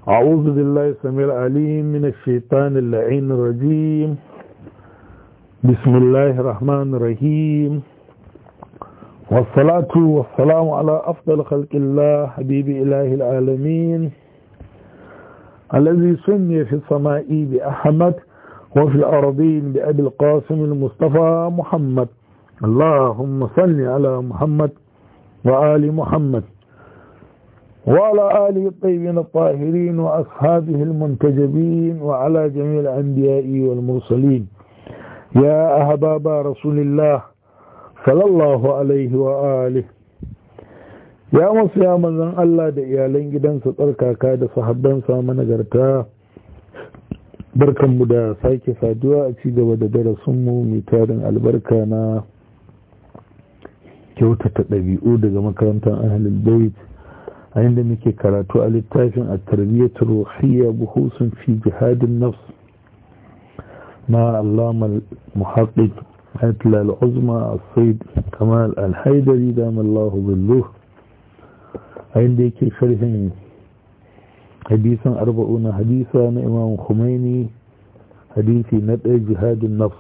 أعوذ بالله السميع العليم من الشيطان اللعين الرجيم بسم الله الرحمن الرحيم والصلاة والسلام على أفضل خلق الله حبيب إله العالمين الذي سمي في السماء بأحمد وفي الأرضين بأبي القاسم المصطفى محمد اللهم صل على محمد وآل محمد وعلى آله الطيبين الطاهرين وأصحابه المنتجبين وعلى جميع الأنبياء والمرسلين يا أحباب رسول الله صلى الله عليه وآله ya masu ya manzan Allah da iyalan gidansa tsarkaka da sahabbansa managarta barkanmu da sake saduwa a ci gaba da darasinmu mai tarin albarka na kyautata ɗabi'u daga makarantar ahalul bait a inda muke karatu a littafin a tarbiyyar ruhiyya buhusun fi jihadin nafs na allama muhaqqaq ayatollah al-uzma as-sayyid kamal al-haidari da mallahu billuh a inda yake sharhin hadisan arba'una hadisa na imam Khomeini hadisi na ɗaya jihadin nafs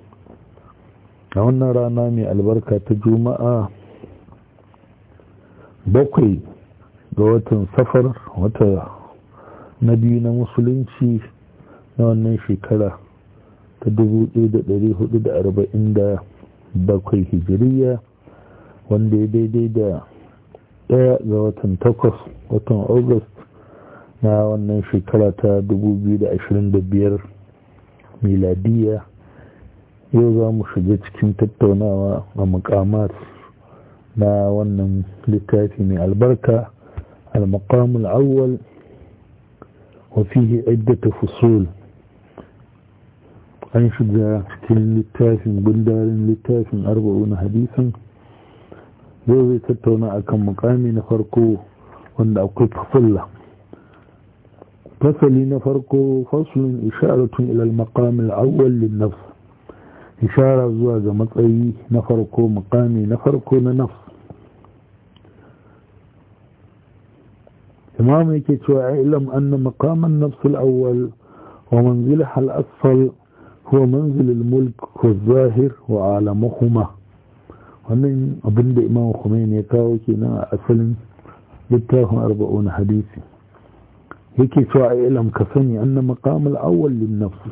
a wannan rana mai albarka ta juma'a bakwai ga watan safar wata na biyu na musulunci na wannan shekara ta 1447 hijiriya wanda ya daidai da ɗaya ga watan takwas watan august na wannan shekara ta 2025 miladiya yau za mu shiga cikin tattaunawa a makamat na wannan littafi mai albarka المقام الأول وفيه عدة فصول an shiga cikin littafin gundarin littafin arba'una hadisan zai zai tattauna akan mukami na farko wanda akwai fasulla fasali na farko fasulun isharatun ilal maqamil awwal lin nafs ishara zuwa ga matsayi na farko mukami na farko na nafs imam yake cewa ilam anna maqaman nafs al-awwal wa manzilha al-asfal huwa manzil al-mulk wa zahir wa alamuhuma wannan abinda imam Khomeini ya kawo kenan a asalin littafin arba'un hadisi yake cewa ilam ka sani anna maqam al-awwal lin-nafs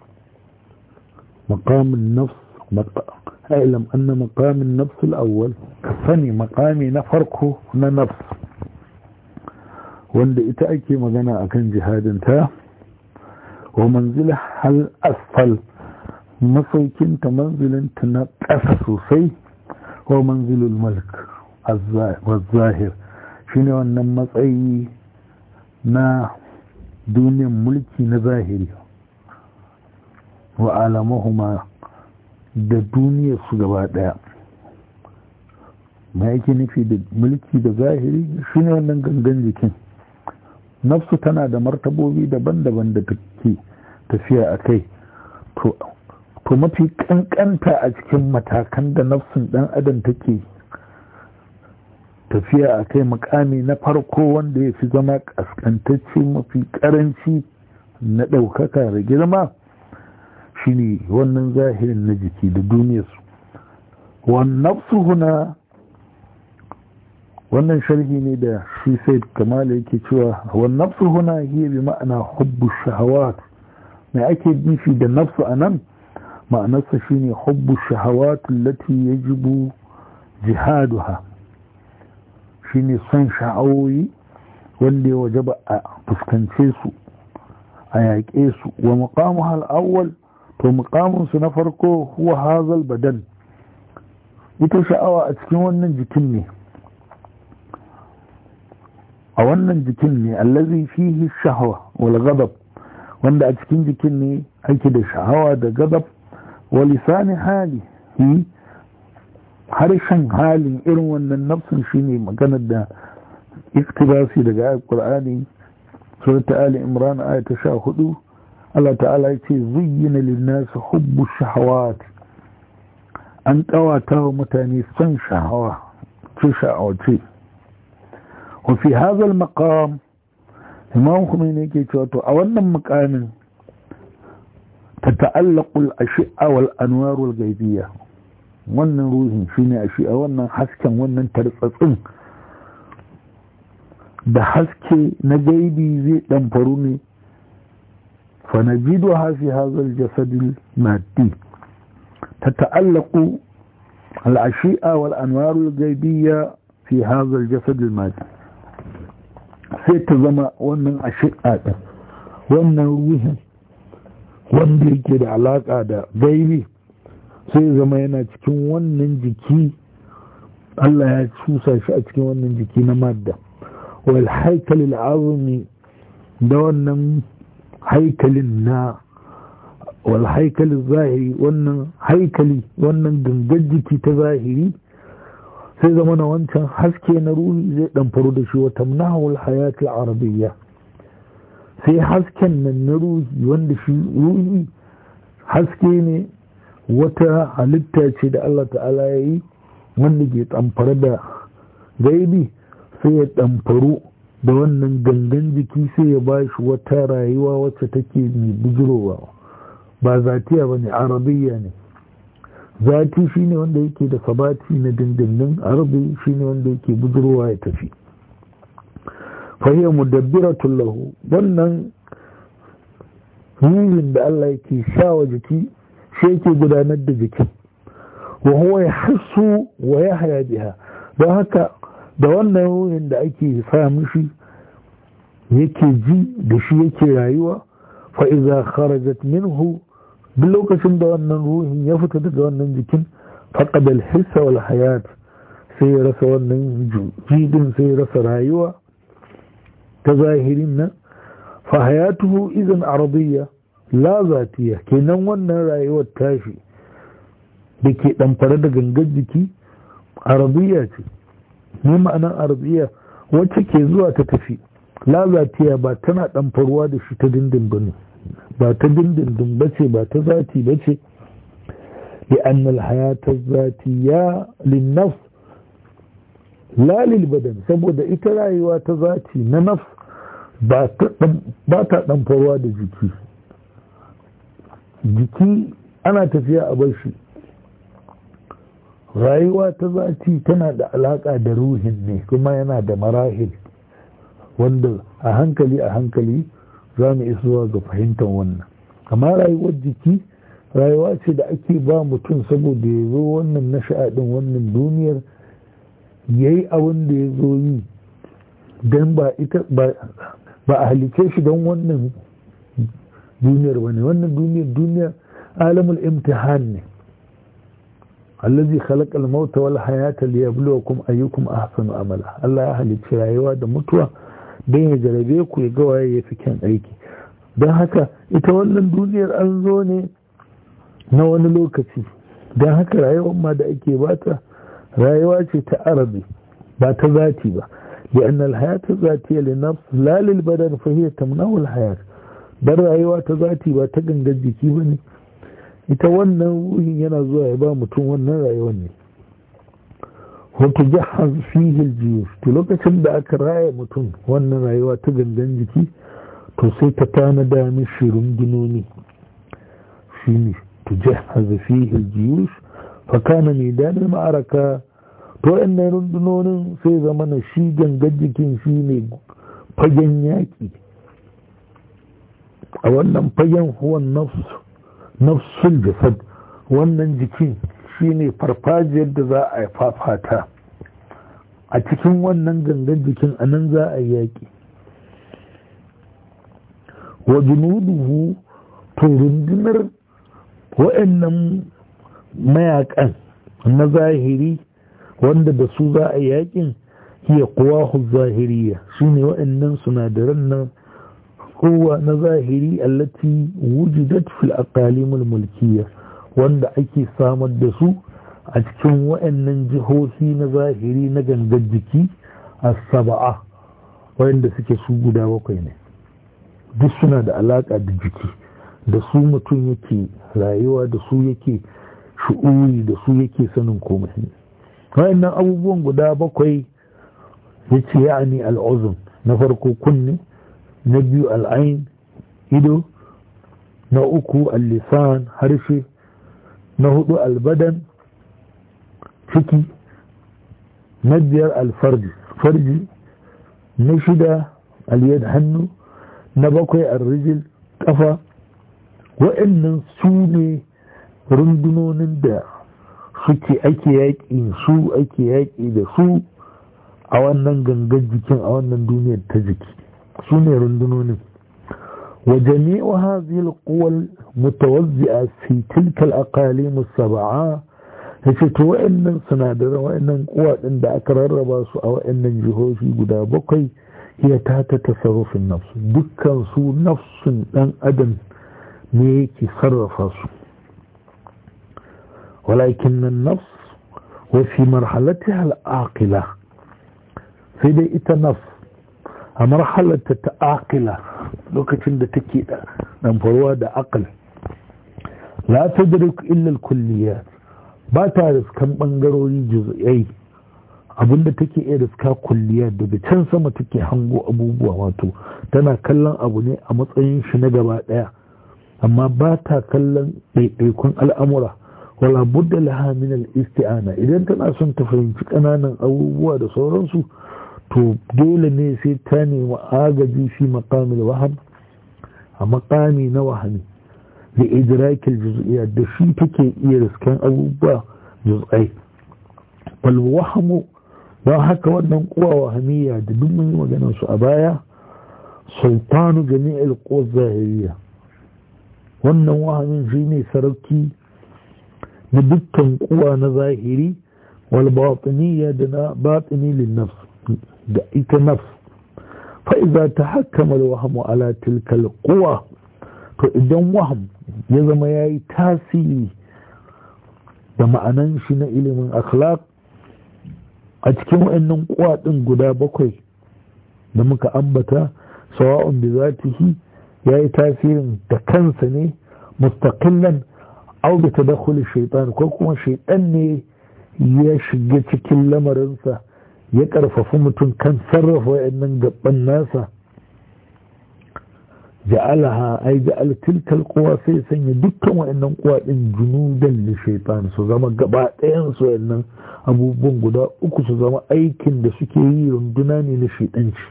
maqam an-nafs ilam anna maqam an-nafs al-awwal ka sani maqami na farko na nafs wanda ita ake magana akan jihadinta wa manzila hal asfal masaukinta manzilinta na ƙasa sosai wa manzilul mulk zahir shine wannan matsayi na duniyan mulki na zahiri wa alamahuma da duniyar su gaba daya ma yake nufi da mulki da zahiri shine wannan gangan jikin nafsu tana da martabobi daban-daban da take tafiya a kai to mafi kankanta a cikin matakan da nafsun dan adam take tafiya a kai makami na farko wanda ya fi zama kaskantacce mafi karanci na ɗaukaka da girma shine wannan zahirin na jiki da duniyarsu wannan nafsu huna wannan sharhi ne da shi sai kamala yake cewa wa nafsu huna hiya bi ma'ana hubbu shahawat mai ake nufi da nafsu anan ma'anarsa shine hubbu shahawat allati yajibu jihaduha shine son sha'awoyi wanda ya wajaba a fuskance su a yaƙe su wa muqamuha al-awwal to muqamun su na farko huwa hazal badan ita sha'awa a cikin wannan jikin ne a wannan jikin ne allazi fihi shahwa wal ghadab wanda a cikin jikin ne ake da sha'awa da ghadab wa lisani hali hi harshen halin irin wannan nafsin shine maganar da iktibasi daga ayat qur'ani surat ali imran ayat 14 Allah ta'ala ya ce zuyyina lin-nas hubbu shahawat an kawata wa mutane son sha'awa ce sha'awace وفي هذا المقام imam kuma ne yake cewa to a wannan mukamin ta ta'allaqul ashi'a wal anwar wal gaibiyya wannan ruhin shine ashi'a wannan hasken wannan tartsatsin da haske na gaibi zai dan faru ne fa najidu fi hadha al jasad al maddi تتعلق العشيئة والأنوار الغيبية في هذا الجسد المادي sai ta zama wannan ashi'a ɗin wannan ruhin wanda yake da alaƙa da gaibi sai zama yana cikin wannan jiki Allah ya cusa shi a cikin wannan jiki na madda wal haikalil azumi da wannan haikalin na wal haikalin zahiri wannan haikali wannan gangar jiki ta zahiri sai zama na wancan haske na ruhi zai dan faru da shi wata nahul hayatul arabiyya sai hasken nan na ruhi wanda shi ruhi haske ne wata halitta ce da Allah ta'ala ya yi wanda ke tamfara da gaibi sai ya tamfaru da wannan gangan jiki sai ya ba shi wata rayuwa wacce take mai bujirowa ba zatiya ba ne arabiyya ne zati shi ne wanda yake da sabati na dindindin arabi shi ne wanda yake bujirowa ya tafi fahiyar mudabbiratun lahu wannan ruhin da Allah yake sha wa jiki shi yake gudanar da jikin wa huwa ya hasu wa ya haya biha don haka da wannan ruhin da ake sa mishi yake ji da shi yake rayuwa fa'iza kharajat minhu duk lokacin da wannan ruhin ya fita daga wannan jikin faƙad alhissa wal hayat sai ya rasa wannan jidin sai ya rasa rayuwa ta zahirin nan fa hayatuhu izin arabiyya la zatiya kenan wannan rayuwar tashi da ke ɗamfare da gangar jiki arabiya ce ne ma'anar arabiya wacce ke zuwa ta tafi la zatiya ba tana ɗamfarwa da shi ta dindin ba ne ba ta dindindin ba ce ba ta zati ba ce لأن الحياة الذاتية للنفس لا للبدن saboda ita rayuwa ta zati na nafs ba ta ɗamfarwa da jiki jiki ana tafiya a bashi rayuwa ta zati tana da alaƙa da ruhin ne kuma yana da marahil wanda a hankali a hankali za mu isuwa ga fahimtar wannan amma rayuwar jiki rayuwa ce da ake ba mutum saboda ya zo wannan na sha'adin wannan duniyar ya yi abin da ya zo yi don ba a halice shi don wannan duniyar ba ne wannan duniyar duniyar alamul imtihan ne allazi khalaqal mauta wal hayata liyabluwakum ayyukum ahsanu amala Allah ya halicci rayuwa da mutuwa don ya jarabe ku ya ga waye ya fi kyan aiki don haka ita wannan duniyar an zo ne na wani lokaci don haka rayuwar ma da ake bata rayuwa ce ta arabi ba ta zati ba لأن الحياة الذاتية للنفس لا للبدن فهي تمنع الحياة بل rayuwa ta zati ba ta gangar jiki ba ne ita wannan ruhin yana zuwa ya ba mutum wannan rayuwar ne wata jihar fihil jiyo to lokacin da aka raya mutum wannan rayuwa ta gangan jiki to sai ta tanada mishi rundunoni shi ne to jihar fihil jiyo fakana mai danar ma'araka to waɗannan rundunonin sai zama na shi gangan jikin shi ne fagen yaƙi a wannan fagen huwan nafsul jasad wannan jikin shi ne farfajiyar da za a fafata a cikin wannan gangan jikin a nan za a yaƙi wa junuduhu to rundunar waɗannan mayakan na zahiri wanda da su za a yakin hiya kuwahu zahiriya shine waɗannan sunadaran nan kowa na zahiri allati wujidat fil aqalimul mulkiya wanda ake samar da su a cikin waɗannan jihohi na zahiri na gangar jiki a saba'a wanda suke su guda bakwai ne duk suna da alaƙa da jiki da su mutum yake rayuwa da su yake shu'uri da su yake sanin komai wayannan abubuwan guda bakwai ya ce ya ne al'uzun na farko kunne na biyu al'ain ido na uku al-lisan harshe na hudu albadan ciki na biyar alfarji farji na shida aliyad hannu na bakwai arrijil kafa wa'annan su ne rundunonin da suke ake yaƙi su ake yaƙi da su a wannan gangan jikin a wannan duniyar ta jiki su ne rundunonin wa jami'u hadhihi al-quwal mutawazzi'a fi tilka al-aqalim as-sab'a yace to wa'annan sinadaran wa'annan kuwa din da aka rarraba su a wa'annan jihohi guda bakwai hiya ta ta tasarrufin nafsu dukkan su nafsun dan adam ne yake sarrafa su walakin nan nafs wa fi marhalatiha al-aqila sai dai ita nafs a marhalarta ta aqila lokacin da take da ɗanfarwa da aqal la tadrik illa al-kulliyat ba ta riskan ɓangarori juz'ai abinda take iya riska kulliya daga can sama take hango abubuwa wato tana kallon abu ne a matsayin shi na gaba ɗaya amma ba ta kallon ɗaiɗaikun al'amura wala budda laha min al-isti'ana idan tana son ta fahimci ƙananan abubuwa da sauransu to dole ne sai ta nemi agaji fi maqamil waham a maqami na wahami da idrakil juz'iyya da shi take iya riskan abubuwa juz'ai wal wahamu don haka wannan kuwa wahamiyya da duk mun yi maganar su a baya sultanu jami'il quwwa zahiriya wannan wahamin shine sarauki na dukkan kuwa na zahiri wal batiniyya da na batini lin nafs da ita nafs fa idza tahakkama al wahmu ala tilka al quwa to idan waham ya zama yayi tasiri da ma'anan shi na ilimin akhlaq a cikin wa'annan kuwa din guda bakwai da muka ambata sawa'un bi zatihi yayi tasirin da kansa ne mustaqillan au bi tadakhul shaytan ko kuma shaytan ne ya shiga cikin lamarinsa ya karfafi mutum kan sarrafa wayannan gaban nasa ja'alaha ai ja'al tilkal quwa sai sanya dukkan wayannan quwa din junudan li shaytan su zama gaba ɗayan su wayannan abubuwan guda uku su zama aikin da suke yi runduna ne na shaytanci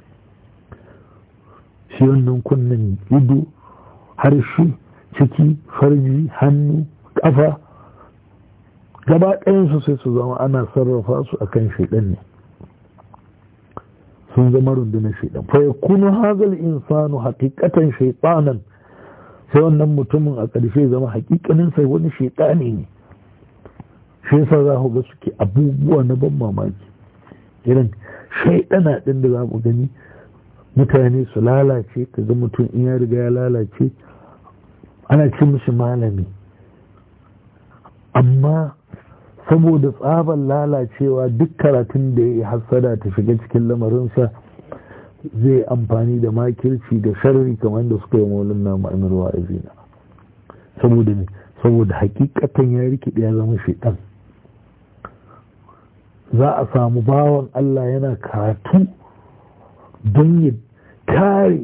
shi wannan kunnen ido harshe ciki farji hannu kafa gaba ɗayansu sai su zama ana sarrafa su akan shaidan ne sun zama rundunar shaidan fa yakunu hazal insanu haqiqatan shaytanan sai wannan mutumin a ƙarshe zama haƙiƙanin sai wani shaitani ne shi yasa za ku ga suke abubuwa na ban mamaki irin shaidana ɗin da za mu gani mutane su lalace ka ga mutum in ya riga ya lalace ana ce mishi malami amma saboda tsabar lalacewa duk karatun da ya yi hassada ta shiga cikin lamarinsa zai amfani da makirci da sharri kamar da suka yi maulin na ma'amir wa'azina saboda ne saboda hakikatan ya rikide ya zama shaitan za a samu bawan Allah yana karatu don ya kare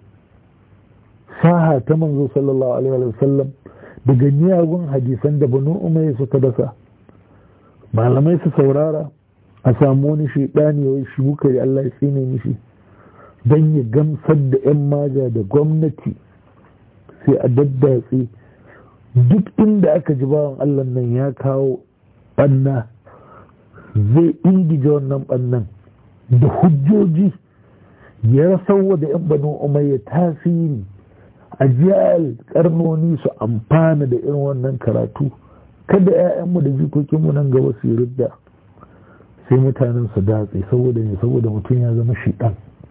saha ta manzo sallallahu alaihi wa sallam daga miyagun hadisan da banu umayya suka dasa malamai su saurara a samu wani shaidani ya shi bukari Allah ya tsine mishi don ya gamsar da 'yan maja da gwamnati sai a daddatse duk inda aka ji bawan Allah nan ya kawo ɓanna zai ingije wannan ɓannan da hujjoji ya rasarwa da 'yan banu umayya tasiri a jiyar karnoni su amfana da irin wannan karatu kada 'ya'yanmu da jikokinmu nan gaba su yi ridda sai mutanen su datse saboda ne saboda mutum ya zama shiɗan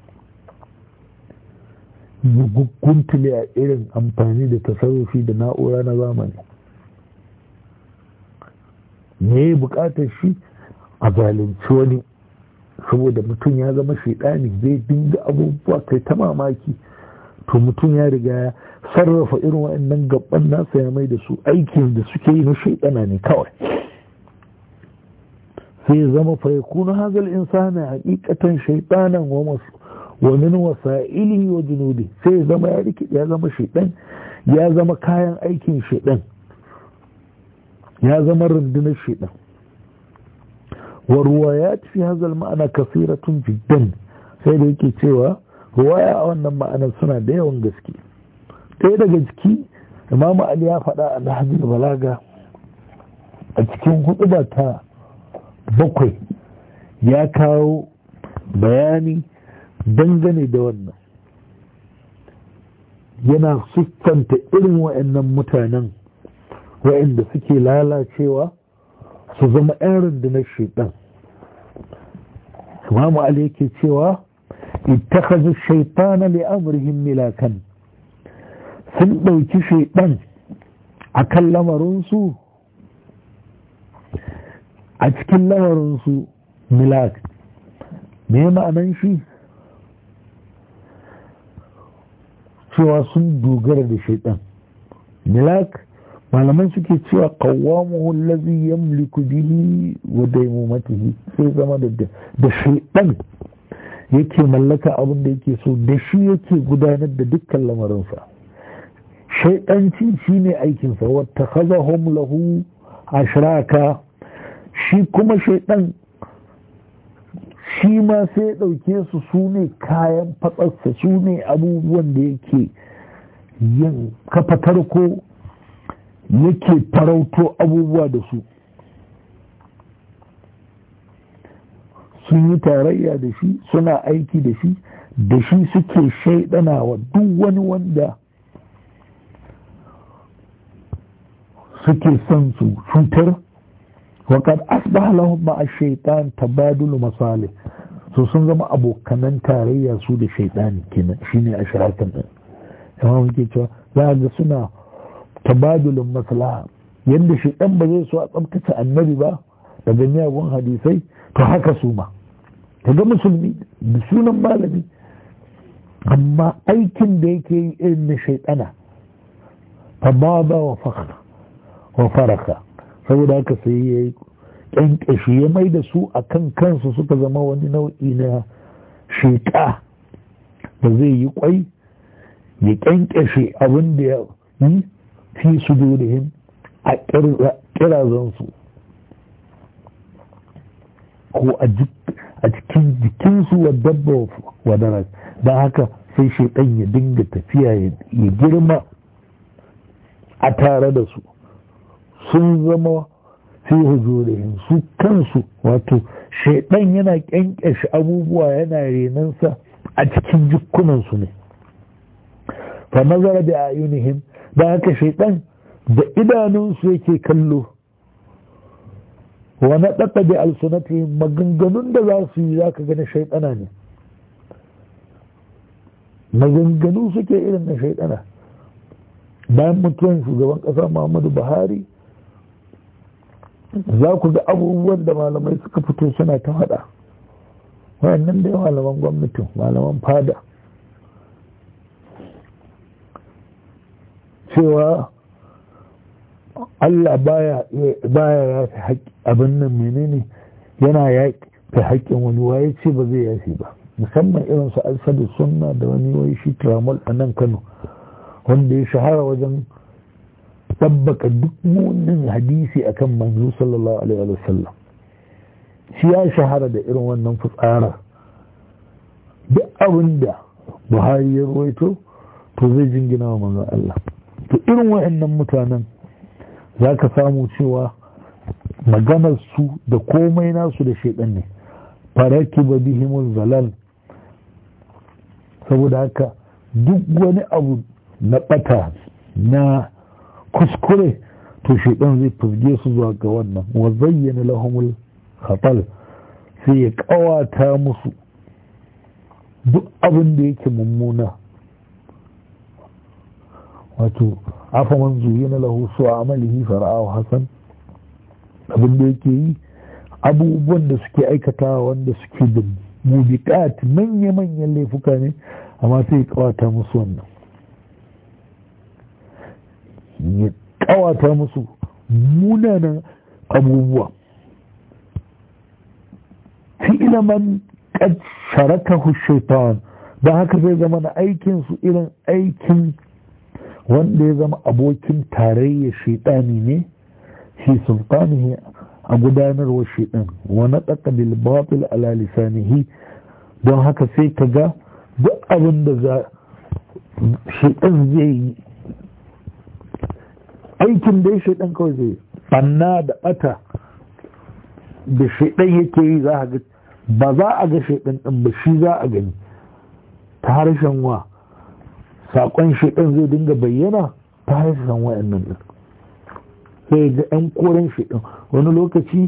guntule a irin amfani da tasarrufi da na'ura na zamani me ya bukatar shi a zalunci wani saboda mutum ya zama shaidani zai dinga abubuwa kai ta mamaki to mutum ya riga ya sarrafa irin waɗannan gaban nasa ya mai da su aikin da suke yi na shaidana ne kawai sai ya zama fa yakunu hazal insana haqiqatan shaytanan wa wa min wasa'ilihi wa junudi sai zama ya rikide ya zama shaidan ya zama kayan aikin shaidan ya zama rundunar shaidan wa ruwayat fi hadha ma'ana kasiratun jiddan sai da yake cewa ruwaya a wannan ma'anar suna da yawan gaske ɗaya daga ciki imamu ali ya faɗa a nahjul balaga a cikin huɗuba ta bakwai ya kawo bayani dangane da wannan yana siffanta irin wa'annan mutanen wa'anda suke lalacewa su zama 'yan rundunar shaitan imamu ali yake cewa ittakazu shaitana li amrihim milakan sun ɗauki shaitan a kan lamarinsu a cikin lamarinsu milak me ma'anan shi cewa sun dogara da shaitan milak malaman suke cewa kawamuhu allazi yamliku bihi wa daimumatihi sai zama da da shaitan yake mallaka abin da yake so da shi yake gudanar da dukkan lamarinsa shaitanci shine aikinsa wata khazahum lahu ashraka shi kuma shaitan shi ma sai ɗauke su su ne kayan fatsarsa su ne abubuwan da yake yin kafa tarko yake farauto abubuwa da su sun yi tarayya da shi suna aiki da shi da shi suke shaidana wa duk wani wanda suke son su cutar وقد أصبح لهم مع الشيطان تبادل مصالح so sun zama abokanan tarayya su da shaidani kenan shine a shirakan din amma muke cewa za ga suna tabadulun maslaha yadda shaidan ba zai so a tsabtace annabi ba daga miyagun hadisai to haka su ma ga musulmi da sunan malami amma aikin da yake yi irin na shaidana fa ba wa fakra wa faraka saboda haka sai ya yi ƙyanƙyashi ya mai da su a kan kansu suka zama wani nau'i na sheƙa da zai yi ƙwai ya ƙyanƙyashe abin da ya yi fi su dole a ƙirazansu ko a cikin jikinsu wa dabba wa daras don haka sai shaiɗan ya dinga tafiya ya girma a tare da su sun zama fi hujurihim su kansu wato shaidan yana kyankyashe abubuwa yana renansa a cikin jikunansu ne fa nazara da ayunihim da haka shaidan da idanunsu yake kallo wa na ɗaɗa da alsunatihim maganganun da za su yi za ka gani shaidana ne maganganu suke irin na shaidana bayan mutuwan shugaban ƙasa muhammadu buhari za ku ga abubuwan da malamai suka fito suna ta faɗa wayannan da malaman gwamnatin malaman fada cewa Allah baya ya fi haƙƙi abin nan menene yana ya fi haƙƙin wani waye ce ba zai yafi ba musamman irin su alsadu sunna da wani wai shi tramol a nan kano wanda ya shahara wajen tabbaka duk munin hadisi akan manzo sallallahu alaihi wa sallam shi ya shahara da irin wannan fitsara duk abin da buhari ya ruwaito to zai jingina wa manzo Allah to irin wa'annan mutanen za ka samu cewa maganar su da komai nasu da shaidan ne faraki ba bihimul zalal saboda haka duk wani abu na bata na kuskure to shaidan zai fusge su zuwa ga wannan wa zayyana lahumul khatal sai ya kawata musu duk abin da yake mummuna wato afa man zuyina lahu su amalihi fara'ahu hasan abin da yake yi abubuwan da suke aikatawa wanda suke da mubiqat manya-manyan laifuka ne amma sai ya kawata musu wannan ya kawata musu munanan abubuwa fi man qad sharakahu shaitan don haka zai zama na aikinsu irin aikin wanda ya zama abokin tarayya shaidani ne shi sultanihi a gudanarwa shaidan wani tsaka batil ala lisanihi don haka sai ka ga duk abin da za shaidan zai yi aikin da ya shaidan kawai zai banna da bata da shaidan yake yi za a ga ba za a ga shaidan din ba shi za a gani ta harshen wa saƙon shaidan zai dinga bayyana ta harshen wa'annan din sai ga 'yan koren shaidan wani lokaci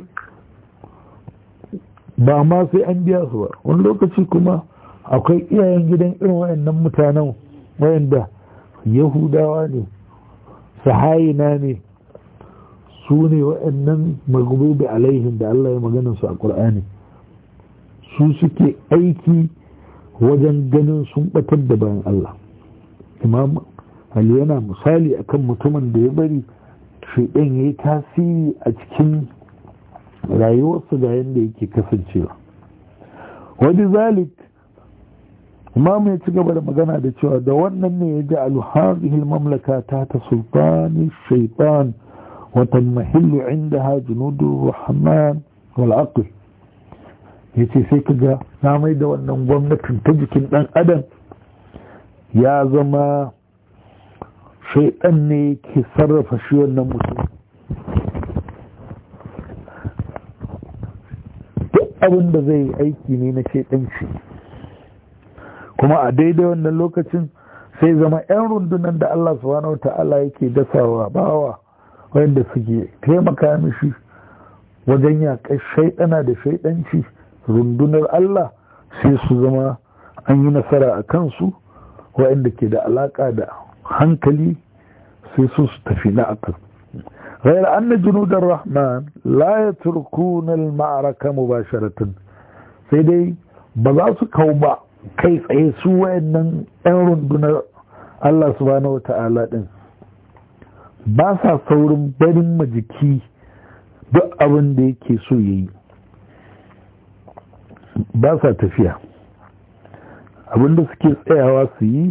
ba ma sai an biya su ba wani lokaci kuma akwai iyayen gidan irin wayannan mutanen wayanda yahudawa ne sahayina ne su ne wayannan maglubi alaihim da Allah ya magana su a Qur'ani su suke aiki wajen ganin sun batar da bayan Allah imam Ali yana misali akan mutumin da ya bari shaidan ya yi tasiri a cikin rayuwarsa ga yadda yake kasancewa wani zalik imam ya ci gaba da magana da cewa da wannan ne ya ji alhazihil mamlaka ta ta sultani shaitan wata mahillu inda ha junudu rahman wal aql ya ce sai ka ga na mai da wannan gwamnatin ta jikin dan adam ya zama shaitan ne ke sarrafa shi wannan mutum duk abin da zai yi aiki ne na shaitanci kuma a daidai wannan lokacin sai zama 'yan rundunan da Allah subhanahu wa ta'ala yake dasawa bawa wanda suke taimaka mishi wajen yaƙar shaidana da shaidanci rundunar Allah sai su zama an yi nasara a kansu waɗanda ke da alaƙa da hankali sai su su tafi na akal غير أن جنود الرحمن لا يتركون المعركة مباشرة سيدي بذاسو كوبا كيف يسوى أن أمرون دون الله سبحانه وتعالى ba sa saurin barin majiki duk abin da yake so ya yi ba sa tafiya abin da suke tsayawa su yi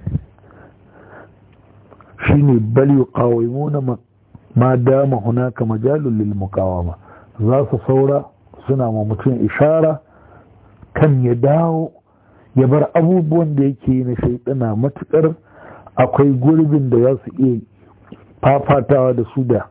shine bal yuqawimuna ma dama hunaka majalul lil muqawama za su saura suna ma mutum ishara kan ya dawo ya bar abubuwan da yake na shaidana matukar akwai gurbin da za su iya fafatawa da su da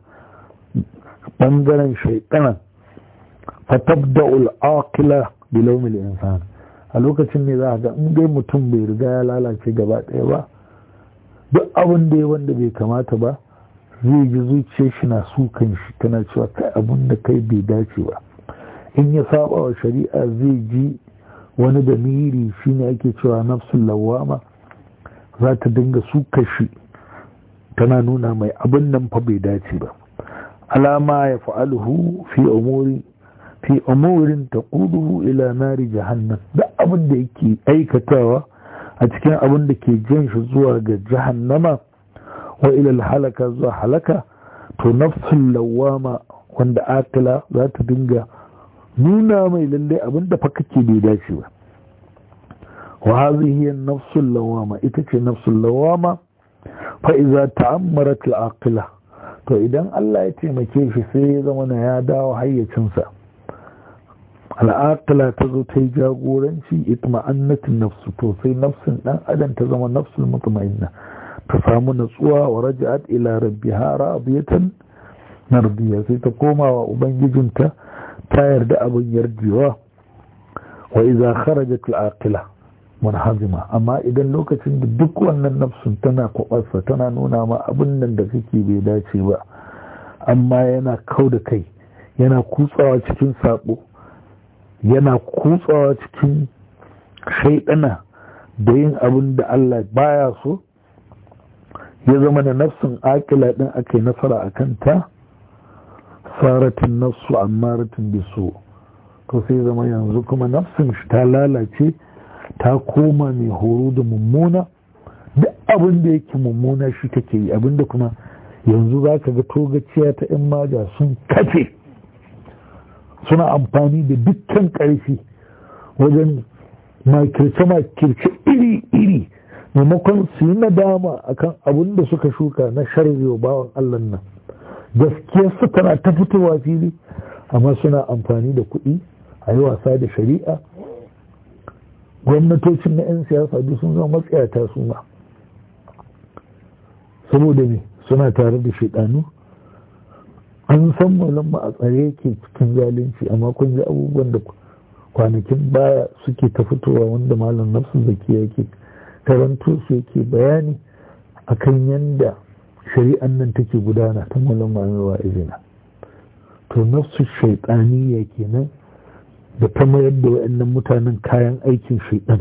bangaren shaidanan fatabda'ul aqila bilawmil insan a lokacin ne za a ga in dai mutum bai riga ya lalace gaba ɗaya ba duk abin da ya wanda bai kamata ba zai ji zuciyar shi na sukan shi tana cewa kai abin da kai bai dace ba in ya saba wa shari'a zai ji wani da miri shine ake cewa nafsul lawama za ta dinga suka shi tana nuna mai abin nan fa bai dace ba alama ya fa'aluhu fi umuri fi umurin taquduhu ila nari jahannam duk abin da yake aikatawa a cikin abin da ke jan shi zuwa ga jahannama wa ilal halaka zuwa halaka to nafsul lawama wanda akila za ta dinga nuna mai lalle abin da fa kake bai dace ba wa hadhihi nafsul lawama ita ce nafsul lawama fa iza ta'ammarat al-aqila to idan Allah ya taimake shi sai ya zama na ya dawo hayyacinsa al'aqila ta zo ta yi jagoranci itma'annatin nafsu to sai nafsin dan adam ta zama nafsul mutma'inna ta samu natsuwa wa raja'at ila rabbiha radiyatan mardiya sai ta koma wa ubangijinta ta yarda abin yarjewa wa idza kharajat al-aqila munhazima amma idan lokacin da duk wannan nafsun tana kwabarsa tana nuna ma abin nan da kake bai dace ba amma yana kau da kai yana kutsawa cikin sabo yana kutsawa cikin shaidana da yin abin da Allah baya so ya zama da nafsin akila din aka yi nasara a kanta saratin nafsu ammaratin biso to sai zama yanzu kuma nafsin shi ta lalace ta koma mai horo da mummuna duk abin da yake mummuna shi take yi abin da kuma yanzu za ka ga togaciya ta 'yan maja sun kafe suna amfani da dukkan ƙarfi wajen makirce-makirce iri-iri maimakon su yi nadama akan abin da suka shuka na sharri bawan Allah nan gaskiyarsu tana ta fitowa fili amma suna amfani da kuɗi a yi wasa da shari'a gwamnatocin na 'yan siyasa duk sun zama matsayata su ma saboda ne suna tare da shaidanu an san malam a tsare yake cikin zalunci amma kun ji abubuwan da kwanakin baya suke ta fitowa wanda malam nafsu zaki yake karanto su yake bayani akan yanda shari'an nan take gudana ta malam ma'amewa izina to nafsu shaitaniya kenan da ta mayar da waɗannan mutanen kayan aikin shaitan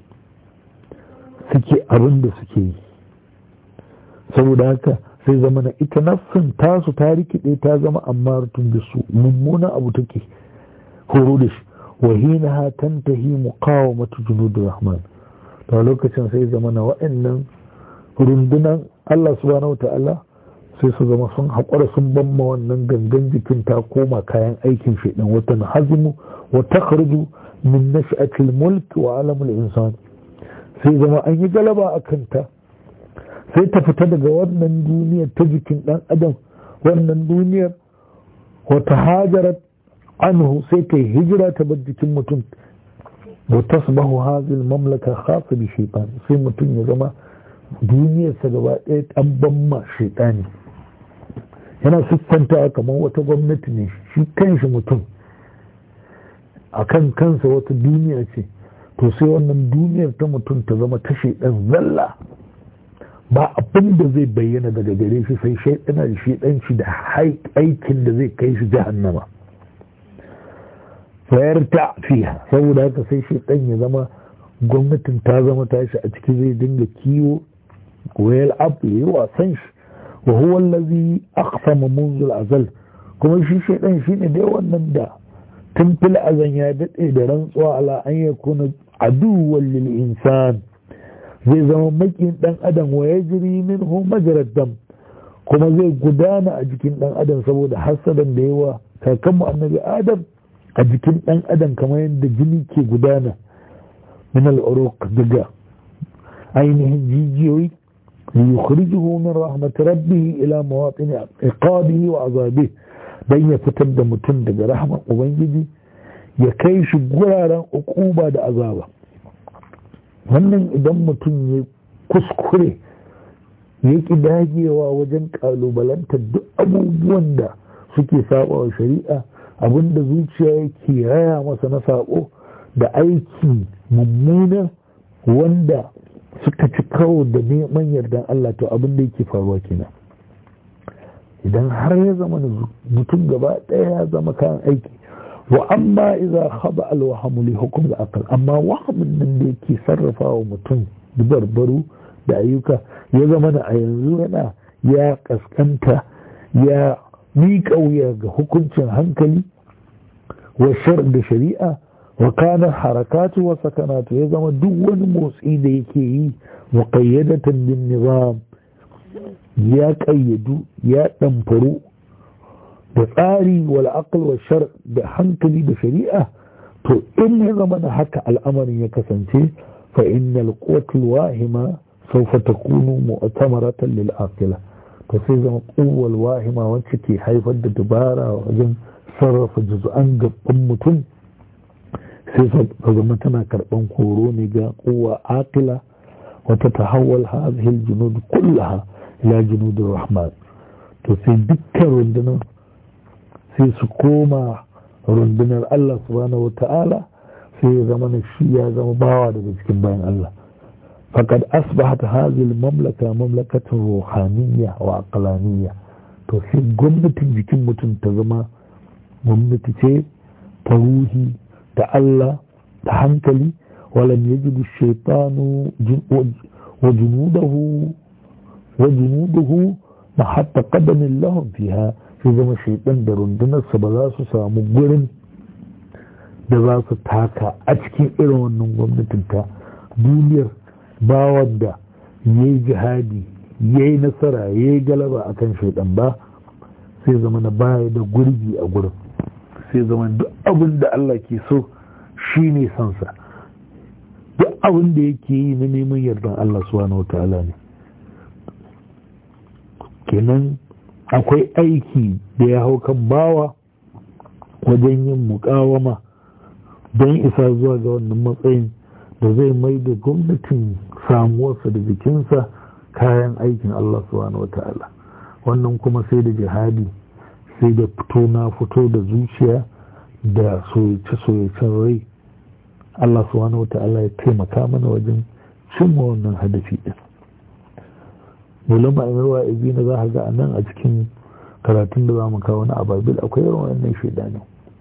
suke abin da suke yi saboda haka sai zama na ita nafsin tasu ta rikide ta zama amma da su mummuna abu take horo da shi wahina ha tantahi muqawamatu junudur rahman to lokacin sai zama na waɗannan rundunan Allah subhanahu ta'ala sai su zama sun haƙura sun bamma wannan gangan jikin ta koma kayan aikin shaidan wata hazimu wa takhruju min nash'atil mulk wa alamul insan sai zama an yi galaba a kanta sai ta fita daga wannan duniyar ta jikin dan adam wannan duniyar wata hajarat anhu sai ta hijira ta bar jikin mutum wa tasbahu hadhihi mamlaka khassa bi shaytan sai mutum ya zama duniyarsa gaba ɗaya an bamma shaytani yana siffanta kamar wata gwamnati ne shi kanshi mutum a kan kansa wata duniya ce to sai wannan duniyar ta mutum ta zama ta shaidan zalla ba abin da zai bayyana daga gare shi sai shaidana da shaidanci da aikin da zai kai shi jahannama fayar ta fiya saboda haka sai shaidan ya zama gwamnatin ta zama tashi a ciki zai dinga kiwo wayal abu ya yi wasan shi wa huwa allazi aqsama منذ azal kuma shi shaidan shine dai wannan da tun fil azan ya daɗe da rantsuwa ala an ya kuna aduwan lil insan zai zama makin ɗan adam wa ya jiri min majarar dam kuma zai gudana a jikin ɗan adam saboda hasadan da yawa kakanmu annabi adam a jikin ɗan adam kamar yadda jini ke gudana min al'uruq daga ainihin jijiyoyi liyukhrijuhu min rahmat rabbih ila mawatin iqabihi wa azabihi don ya fitar da mutum daga rahman ubangiji ya kai shi guraren ukuba da azaba wannan idan mutum ya kuskure ya ki dagewa wajen kalubalantar duk abubuwan da suke saba wa shari'a abinda zuciya yake raya masa na sabo da aiki mummuna wanda suka ci kawo da neman yardan Allah to abin da yake faruwa kenan idan har ya zama mutum gaba ɗaya ya zama kayan aiki wa amma iza khaba alwahamu li hukum da akal amma wahamin nan da yake sarrafa wa mutum barbaru da ayyuka ya zama da a yanzu yana ya kaskanta ya miƙa wuya ga hukuncin hankali wa shar da shari'a wa kana harakatu wa sakanatu ya zama duk wani motsi da yake yi muqayyadatan bin nizam ya ƙayyadu ya ɗamfaru da tsari wal aql wa shar da hankali da shari'a to in ya zama da haka al'amarin ya kasance fa innal quwwatul wahima sawfa takunu mu'tamaratan lil aqila to sai zama quwwal wahima wacce ke haifar da dabara wajen sarrafa juz'an gaban mutum sai ta zama tana karban horo ne ga quwwa aqila wata tahawwal hadhihi al-junud kullaha ila junudin rahman to sai dukkan rundunar sai su koma rundunar Allah subhanahu wata'ala sai ya zama na shi ya zama bawa daga cikin bayan Allah faqad asbahat hadhihi al-mamlaka mamlakatan ruhaniyya wa aqlaniyya to sai gwamnatin jikin mutum ta zama gwamnati ce ta ruhi da Allah da hankali walam yajidu shaytanu wa junudahu وجنوده محط قدم لهم فيها في zama shaidan da rundunarsa ba za su samu gurin da za su taka a cikin irin wannan gwamnatin ta duniyar bawan da ya yi jihadi ya yi nasara ya yi galaba a kan shaidan ba sai zama na baya da gurbi a gurin sai zama duk abin da Allah ke so shi ne sansa abin da yake yi na neman yardan Allah subhanahu ta'ala ne kenan akwai aiki da ya hau kan bawa wajen yin mukawama don isa zuwa ga wannan matsayin da zai mai da gwamnatin samuwarsa da jikinsa kayan aikin Allah subhanahu ta'ala wannan kuma sai da jihadi sai da fito na fito da zuciya da soyace-soyacen rai Allah subhanahu ta'ala ya taimaka mana wajen cimma wannan hadafi din mulama amirwa izina za a ga nan a cikin karatun da za mu kawo na ababil akwai yawan wannan shaidani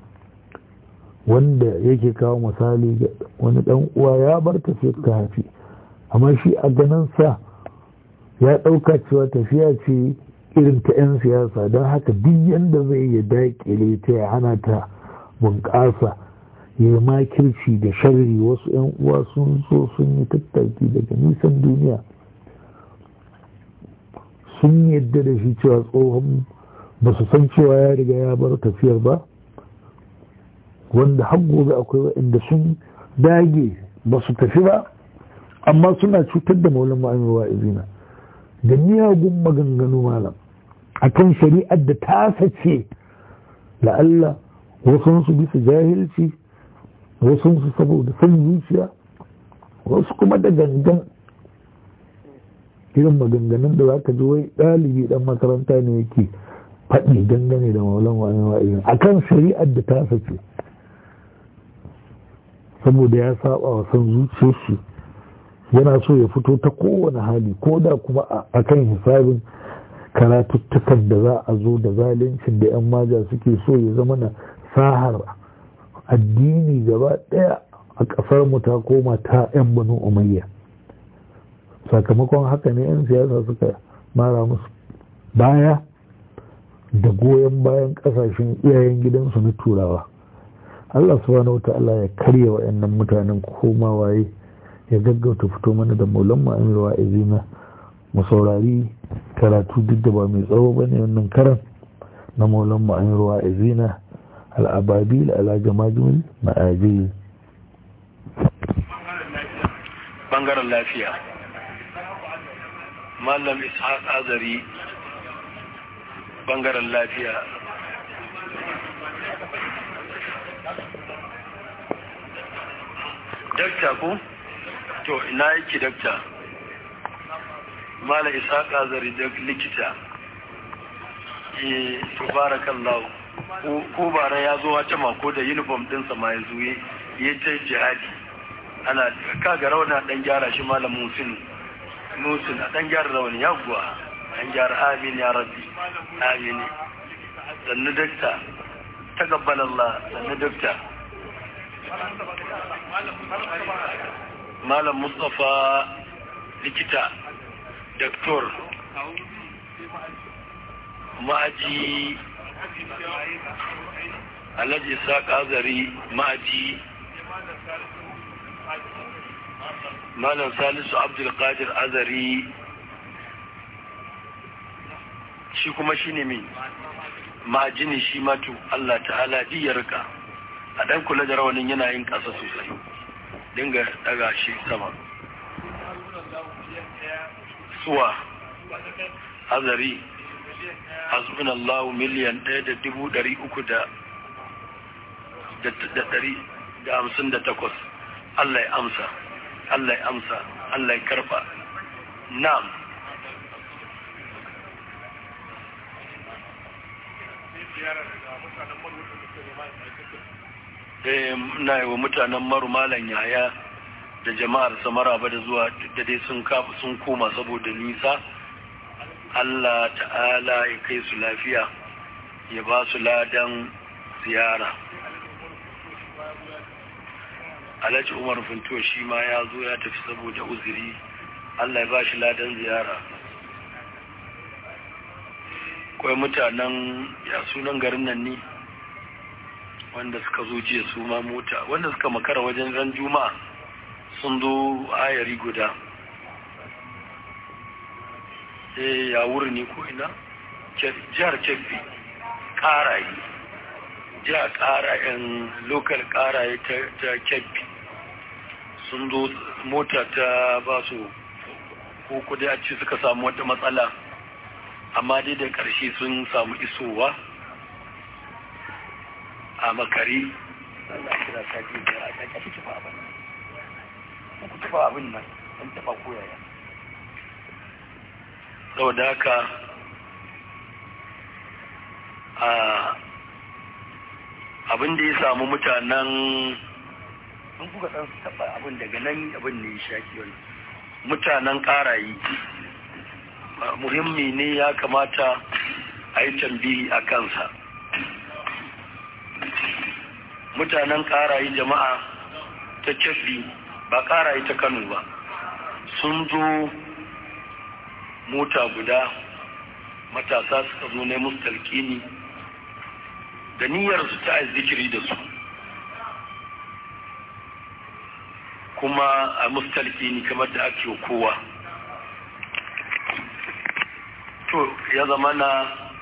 wanda yake kawo misali ga wani dan uwa ya bar tafiyar ta hafi amma shi a ganin sa ya ɗauka cewa tafiya ce irin ta 'yan siyasa don haka duk yadda zai ya daƙile ta ya hana ta bunƙasa ya yi makirci da sharri wasu 'yan uwa sun so sun yi tattaki daga nisan duniya sun yadda da shi cewa tsohon ba su san cewa ya riga ya bar tafiyar ba wanda har gobe akwai waɗanda sun dage ba su tafi ba amma suna cutar da maulin ma'amirwa izina da miyagun maganganu malam akan shari'ar da ta sace la'alla wasu bisa jahilci wasu su saboda son zuciya wasu kuma da gangan irin maganganun da za ka ji wai ɗalibi ɗan makaranta ne yake faɗi dangane da maulan wani wa'izin a kan shari'ar da ta sace saboda ya saba wa son zuciyar shi yana so ya fito ta kowane hali ko da kuma a kan hisabin karatuttukan da za a zo da zaluncin da 'yan maja suke so ya zama na sahar addini gaba ɗaya a ƙasar mu ta koma ta 'yan banu umayya sakamakon haka ne 'yan siyasa suka mara musu baya da goyon bayan ƙasashen iyayen gidansu na turawa Allah subhanahu wata'ala ya karya wa'annan mutanen koma waye ya gaggauta fito mana da maulan ma'amir wa izina mu saurari karatu duk da ba mai tsawo bane wannan karan na maulan ma'amir wa izina al'ababil ala jama'ajul ma'ajil bangaren lafiya mallam ishaq azari bangaren lafiya dakta ko to ina yake dakta mallam ishaq azari da likita eh tubarakallahu ko bara ya zo wata mako da uniform dinsa ma ya zo ya ta jihadi ana kaga rauna dan gyara shi malam musin musin a dan gyara rauni ya guwa dan gyara amin ya rabbi amin sannu dakta taqabbal Allah sannu dakta malam mustafa likita doktor ma'aji alhaji saƙa zari ma'aji malam salisu abdulkadir azari shi kuma shi ne min ma'ajini shi matu Allah ta'ala diyarka a ɗan kula da rawanin yana yin ƙasa sosai dinga daga shi sama suwa azari hasbunallahu miliyan ɗaya da dubu ɗari uku da ɗari da hamsin da takwas Allah ya amsa Allah ya amsa Allah ya karɓa na'am na yi wa mutanen maru malan yaya da jama'ar samara ba da zuwa da dai sun koma saboda nisa Allah ta'ala ya kai su lafiya ya ba su ladan ziyara alhaji umar finto shi ma ya zo ya tafi saboda uzuri Allah ya ba shi ladan ziyara kawai mutanen ya sunan garin nan ne wanda suka zo jiya su ma mota wanda suka makara wajen ran juma'a sun zo ayari guda eh ya wuri ne ko ina jihar kebbi karaye jihar karayen lokal karaye ta kebbi sun zo mota ta ba su ko kudi a ci suka samu wata matsala amma dai da ƙarshe sun samu isowa a makari Allah kira ta ji da a ƙaƙa shi ba abin nan ku tuba abin nan an taɓa koyaya saboda haka a abin da ya samu mutanen in kuka san su taɓa abin daga nan abin ne ya shaki wani mutanen ƙarayi muhimmi ne ya kamata a yi tambihi a kansa mutanen ƙarayi jama'a ta cefi ba ƙarayi ta kano ba sun zo mota guda matasa suka zo ne musu talƙini da niyyarsu ta zikiri da su kuma a mustalki ni kamar da ake kowa to ya zama na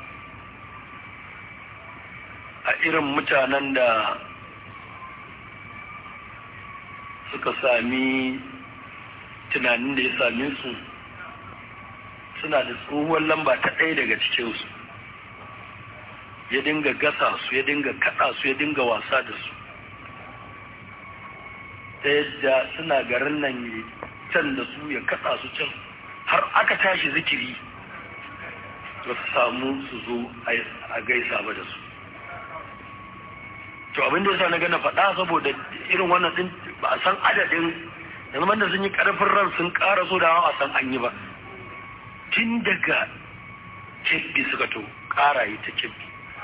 a irin mutanen da suka sami tunanin da ya same su suna da tsohuwar lamba ta ɗaya daga cikinsu ya dinga gasa su ya dinga kaɗa su ya dinga wasa da su ta yadda suna garin nan ya can da su ya kaɗa su can har aka tashi zikiri ba su samu su zo a gaisa ba da su to abin da yasa na gana faɗa saboda irin wannan din ba a san adadin yanzu da sun yi ƙarfin ran sun ƙara so da a san an yi ba tun daga kebbi suka to ƙara yi ta kebbi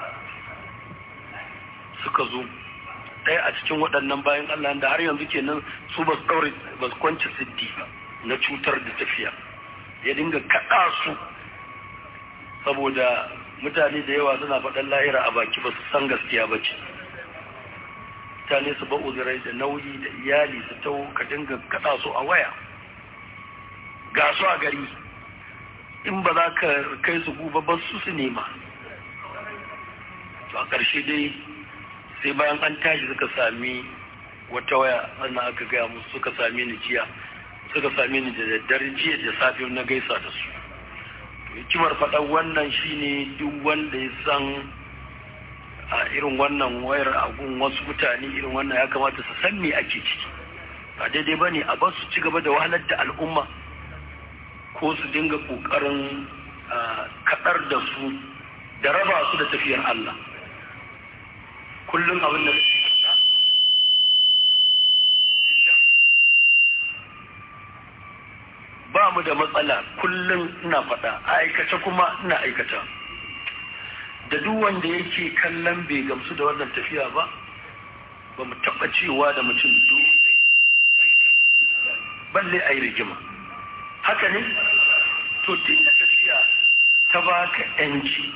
suka zo ɗaya a cikin waɗannan bayan Allah da har yanzu kenan su ba su ɗaure ba su kwanci siddi ba na cutar da tafiya ya dinga kaɗa su saboda mutane da yawa suna faɗan lahira a baki ba su san gaskiya ba ce mutane su ba uzurai da nauyi da iyali su tau ka dinga kaɗa su a waya ga su a gari in ba za ka kai su guba ba su su nema to a ƙarshe dai sai bayan an tashi suka sami wata waya ana aka gaya musu suka sami ni jiya suka sami ni da daddare jiya da safe na gaisa da su hikimar faɗar wannan shine duk wanda ya san a irin wannan wayar agun wasu mutane irin wannan ya kamata su san me ake ciki ba daidai ba ne a ba su ci gaba da wahalar da al'umma ko su dinga ƙoƙarin kaɗar da su da raba su da tafiyar Allah kullum abin da ba mu da matsala kullum ina faɗa a aikace kuma ina aikata da duk wanda yake kallon bai gamsu da wannan tafiya ba ba mu taɓa cewa da mutum balle a yi rigima haka ne to tun da tafiya ta baka 'yanci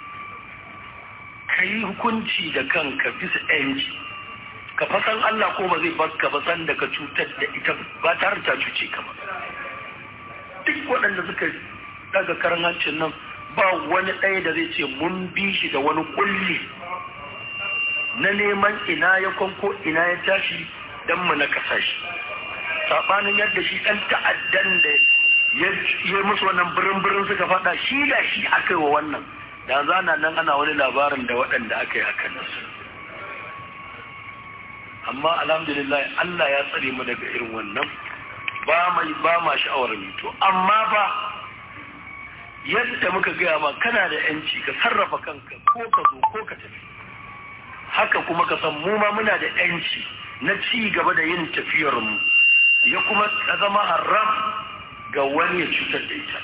ka yi hukunci da kanka bisa yanci ka fasan Allah ko ba zai baka ba san da ka cutar da ita ba tare ta cuce ka ba duk waɗanda suka daga karan hancin nan ba wani ɗaya da zai ce mun bi shi da wani kulli na neman ina ya kwanko ina ya tashi don mu na kasashe saɓanin yadda shi ɗan ta'addan da ya yi musu wannan birin-birin suka faɗa shi da shi aka yi wa wannan da zana nan ana wani labarin da waɗanda aka yi hakan nasu amma alhamdulillah Allah ya tsare mu daga irin wannan ba mai ba ma sha'awar mito amma ba yadda muka gaya ma kana da yanci ka sarrafa kanka ko ka zo ko ka tafi haka kuma ka san mu ma muna da yanci na ci gaba da yin tafiyar mu ya kuma zama haram ga wani ya cutar da ita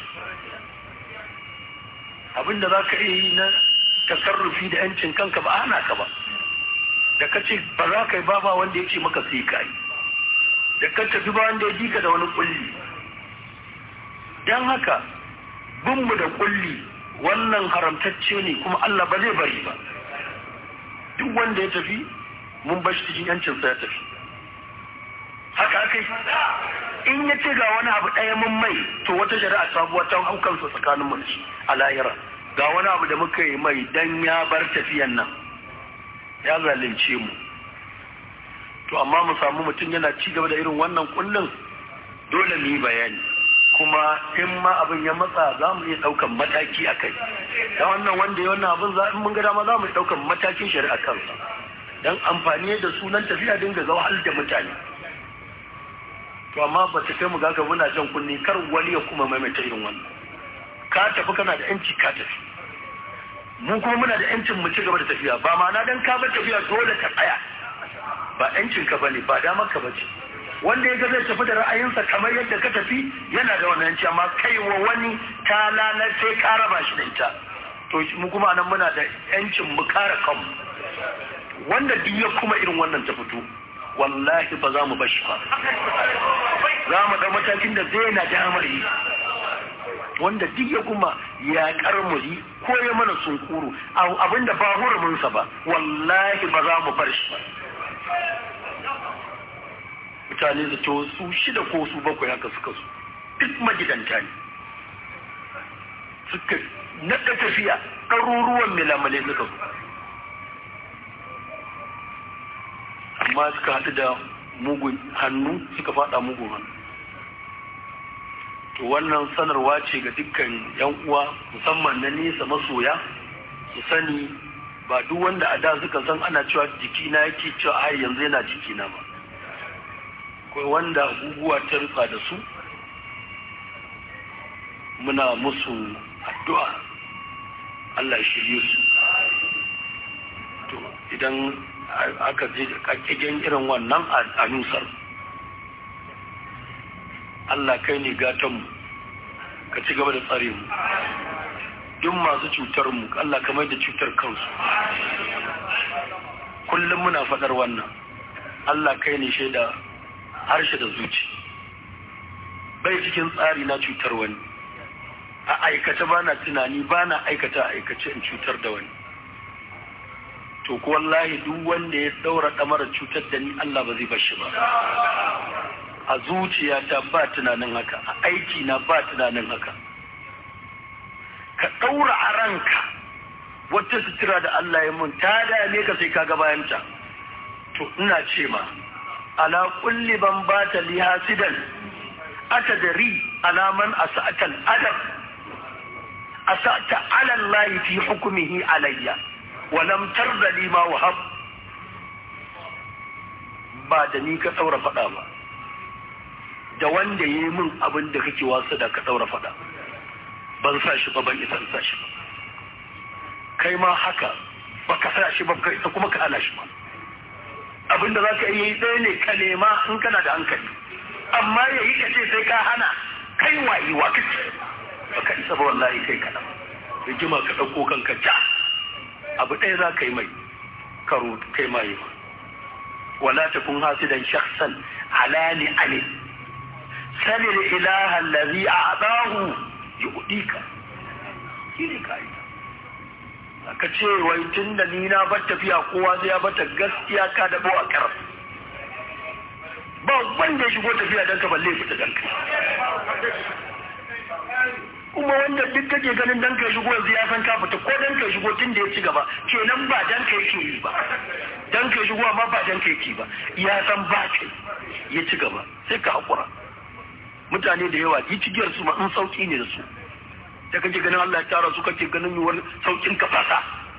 abinda za ka iya yi na tasarrufi da yancin kanka ba ana ka ba da ka ce ba za ka yi ba ba wanda ya ce maka sai ka yi da ka tafi ba wanda ya ji ka da wani kulli don haka binmu da kulli wannan haramtacce ne kuma Allah ba zai bari ba duk wanda ya tafi mun bashi cikin yancinsa ya tafi haka aka yi in ya ce ga wani abu ɗaya mun mai to wata shari'a sabuwa ta haukansa tsakanin mu a lahira ga wani abu da muka yi mai dan ya bar tafiyan nan ya zalunce mu to amma mu samu mutum yana ci gaba da irin wannan kullum dole mu yi bayani kuma in ma abin ya matsa za mu iya ɗaukan mataki a kai da wannan wanda ya wannan abin za in mun ga dama za mu iya ɗaukan matakin shari'a kansa don amfani da sunan tafiya dinga zawahal da mutane to amma ba ta kai mu gaga muna jan kunni kar wani ya kuma maimaita irin wannan ka tafi kana da yanci ka tafi mu kuma muna da yancin mu ci gaba da tafiya ba ma'ana dan ka bar tafiya dole ka tsaya ba yancin ka bane ba damar ka bace wanda ya ga zai tafi da ra'ayinsa kamar yadda ka tafi yana da wannan yanci amma kai wa wani ta lalace ka raba shi da ita to mu kuma nan muna da yancin mu kare kanmu wanda duk ya kuma irin wannan ta fito wallahi ba za mu bar shi ba za mu ɗau matakin da zai na damar yi wanda duk ya kuma ya karmuri ko ya mana sunkuru abinda ba huruminsa ba wallahi ba za mu bar shi ba mutane da to su shida ko su bakwai haka suka su duk magidanta ne suka naɗa tafiya ɗaruruwan milamale suka su amma suka haɗu da mugun hannu suka faɗa mugun hannu to wannan sanarwa ce ga dukkan yan uwa musamman na nesa masoya su sani ba duk wanda a da suka san ana cewa jikina yake cewa ai yanzu yana jikina ba akwai wanda guguwa ta rufa da su muna musu addu'a Allah ya shirye su to idan aka je kakkigen irin wannan a nusar Allah kai ne gatanmu ka ci gaba da tsare mu duk masu cutar mu Allah kamar da cutar kansu kullum muna faɗar wannan Allah kai ne shaida harshe da zuci bai cikin tsari na cutar wani a aikace ba na tunani ba na aikata aikace in cutar da wani to ko wallahi duk wanda ya daura ɗamara cutar da ni Allah ba zai bashi ba a zuciyata ba tunanin haka a aiki na ba tunanin haka ka ɗaura a ranka wata sutura da Allah ya mun ta dame ka sai ka bayanta to ina ce ma ala kulli ban bata li hasidan atadri ala man asata al adab asata ala Allah fi hukmihi alayya wa lam tarda li ma wahab ba da ni ka saura faɗa ba da wanda ya yi min abin da kake wasu da ka ɗaura faɗa ban sa shi ba ban isa sa shi ba kai ma haka ba ka sa shi ba ka isa kuma ka ana shi ba abin da za ka yi ɗaya ne ka nema in kana da hankali amma ya yi kace sai ka hana kai wayi wa kace ba ka isa ba wallahi kai kaɗan rigima ka ɗauko kanka ja abu ɗaya za ka yi mai karo kai ma yi wala takun hasidan shakhsan alani alim salil ilaha allazi a'dahu yu'dika shine kai aka ce wai tun da ni na bar tafiya kowa zai ya bata gaskiya ka da bawa kar ba wanda ya shigo tafiya dan ka balle fita dan ka kuma wanda duk kake ganin dan ka shigo yanzu ya san ka fita ko dan ka shigo tun da ya ci gaba kenan ba dan ka yake yi ba dan ka shigo amma ba dan ka yake ba ya san ba kai ya ci gaba sai ka hakura mutane da yawa yi cigiyar su ma in sauki ne da su da kake ganin Allah ya tara su kake ganin yiwuwar saukin ka fasa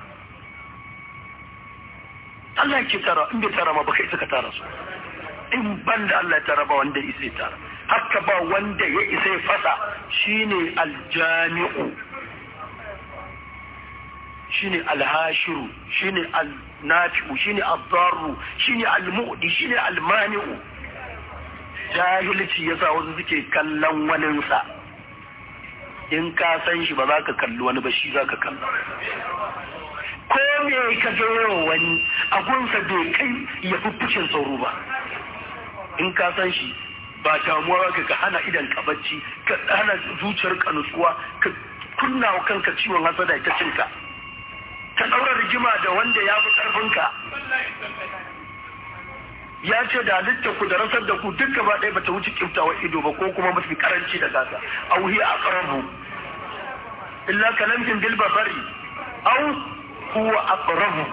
Allah ya ke tara in bai tara ma baka isa ka tara su in ban da Allah ya tara ba wanda isa ya tara haka ba wanda ya isa ya fasa shine aljami'u shine alhashiru shine alnafi'u shine addarru shine almu'di shine almani'u jahilci yasa wasu suke kallon waninsa in ka san shi ba za ka kalli wani ba shi za ka kalla ko me ka gero wani agunsa bai kai ya fuffushin sauro ba in ka san shi ba damuwa ka ka hana idan ka bacci ka hana zuciyar ka nutsuwa ka kunna wa kanka ciwon hasada ta cinka ka ɗaura rigima da wanda ya fi ƙarfinka ya ce da halitta ku da rasar da ku duk gaba ɗaya bata wuce kiftawa ido ba ko kuma mafi karanci da gasa auhi a ƙarabu illa kalamkin bil basari au huwa aqrabu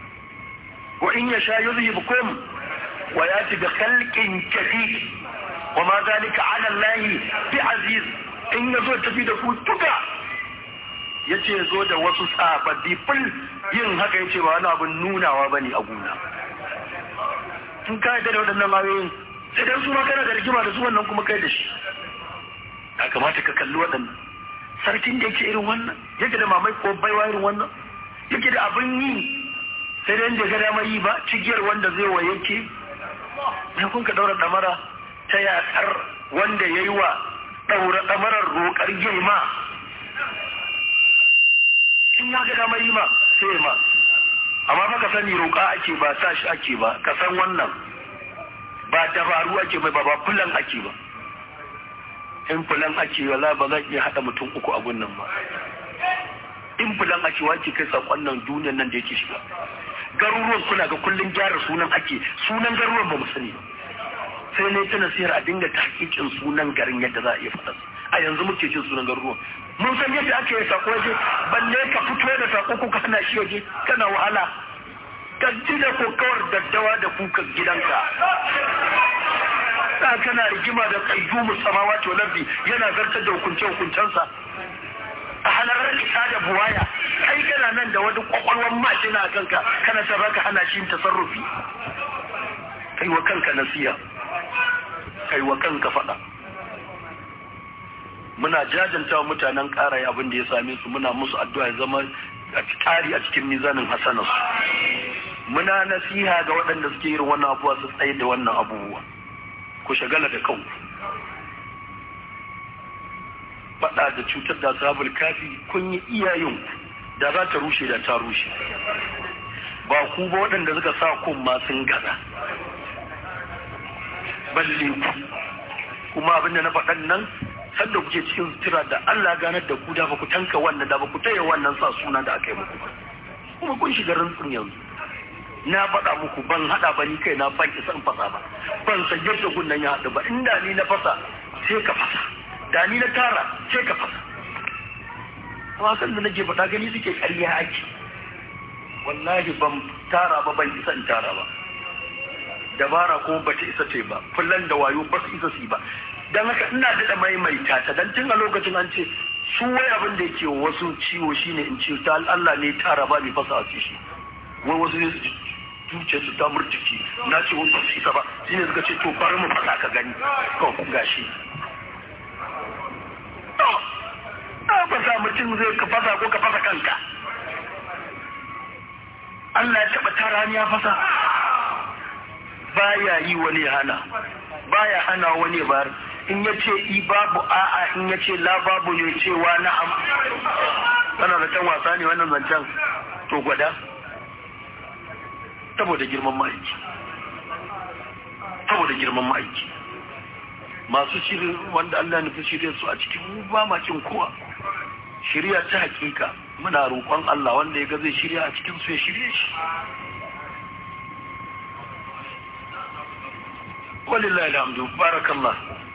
wa in yasha yuzhibukum wa yati bi khalqin jadid wa ma zalika ala Allah bi aziz in ya zo tafi da ku duka ya ce zo da wasu sababbi fil yin haka ya ce ba wani abin nunawa ba ne a gona in ka yadda da waɗannan ayoyin sai dan su ma kana da rigima da su wannan kuma kai da shi ya kamata ka kalli waɗannan sarkin da yake irin wannan yake da mamai ko baiwa irin wannan yake da abin yi sai dai da ga dama yi ba cigiyar wanda zai wa yake ya kun ka daura damara ta yaƙar wanda ya yi wa daura damarar roƙar girma in ya ga dama yi ma sai ma amma fa ka sani roƙa ake ba sa shi ake ba ka san wannan ba dabaru ake ba ba fulan ake ba in fulan ake wala ba zan iya haɗa mutum uku a gunnan ba in fulan ake wace kai sakon nan duniyan nan da yake shiga garuruwan kuna ga kullun gyara sunan ake sunan garuruwan ba mu sani ba sai ne ta nasiyar a dinga tahqiqin sunan garin yadda za a iya faɗa a yanzu muke jin sunan garuruwan mun san yadda ake yi sako waje balle ka fito da sako ko ka hana shi waje kana wahala ka ji da kokawar daddawa da kuka gidanka da kana rigima da qayyumu samawati wal ardi yana zartar da hukunce hukuncensa a halarar isa da buwaya kai kana nan da wani kwakwalwar mashina a kanka kana ta baka hana shi tasarrufi kai wa kanka nasiya kai wa kanka faɗa muna jajanta mutanen ƙara abin da ya same su muna musu addu'a ya zama a tari a cikin mizanin hasanarsu muna nasiha ga waɗanda suke irin wannan abubuwa su tsaye da wannan abubuwa ku shagala da kanku faɗa da cutar da sabul kafi kun yi iyayen da za ta rushe da ta rushe ba ku ba waɗanda suka sa kun ma sun gaza balle ku kuma abinda na faɗan nan sanda kuke cikin sutura da Allah ganar da ku da ba ku tanka wannan da ba ku taya wannan sa suna da aka yi muku ba kuma kun shiga rantsin yanzu na faɗa muku ban haɗa ba ni kai na ban isa in fasa ba ban san yadda gunnan ya haɗu ba inda ni na fasa sai ka fasa da ni na tara sai ka fasa wasan da nake faɗa gani suke ƙarya ake wallahi ban tara ba ban isa in tara ba dabara kuma bata isa ce ba kullum da wayo ba su isa su yi ba don haka ina daɗa maimaita ta don tun a lokacin an ce su wai abin da yake wasu ciwo shine in ce ta Allah ne tara ba mai fasa a shi wai wasu ne zuciya su ta murtiki na ce wani basu isa ba shine suka ce to bari mu fasa ka gani kawai kun gashi a fasa mutum zai ka fasa ko ka fasa kanka Allah ya taɓa tara ni ya fasa baya yi wani hana baya hana wani bar in ya ce i babu a'a in ya ce la babu ne cewa na'am kana da can wasa ne wannan zancen to gwada saboda girman ma'aiki saboda girman ma'aiki masu shirin wanda Allah nufi shirya su a cikin mu ba ma cin kowa shirya ta hakika muna roƙon Allah wanda ya ga zai shirya a cikin su ya shirye shi walillahi alhamdu barakallah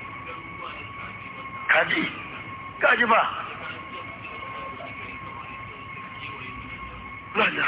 kaji kaji ba lada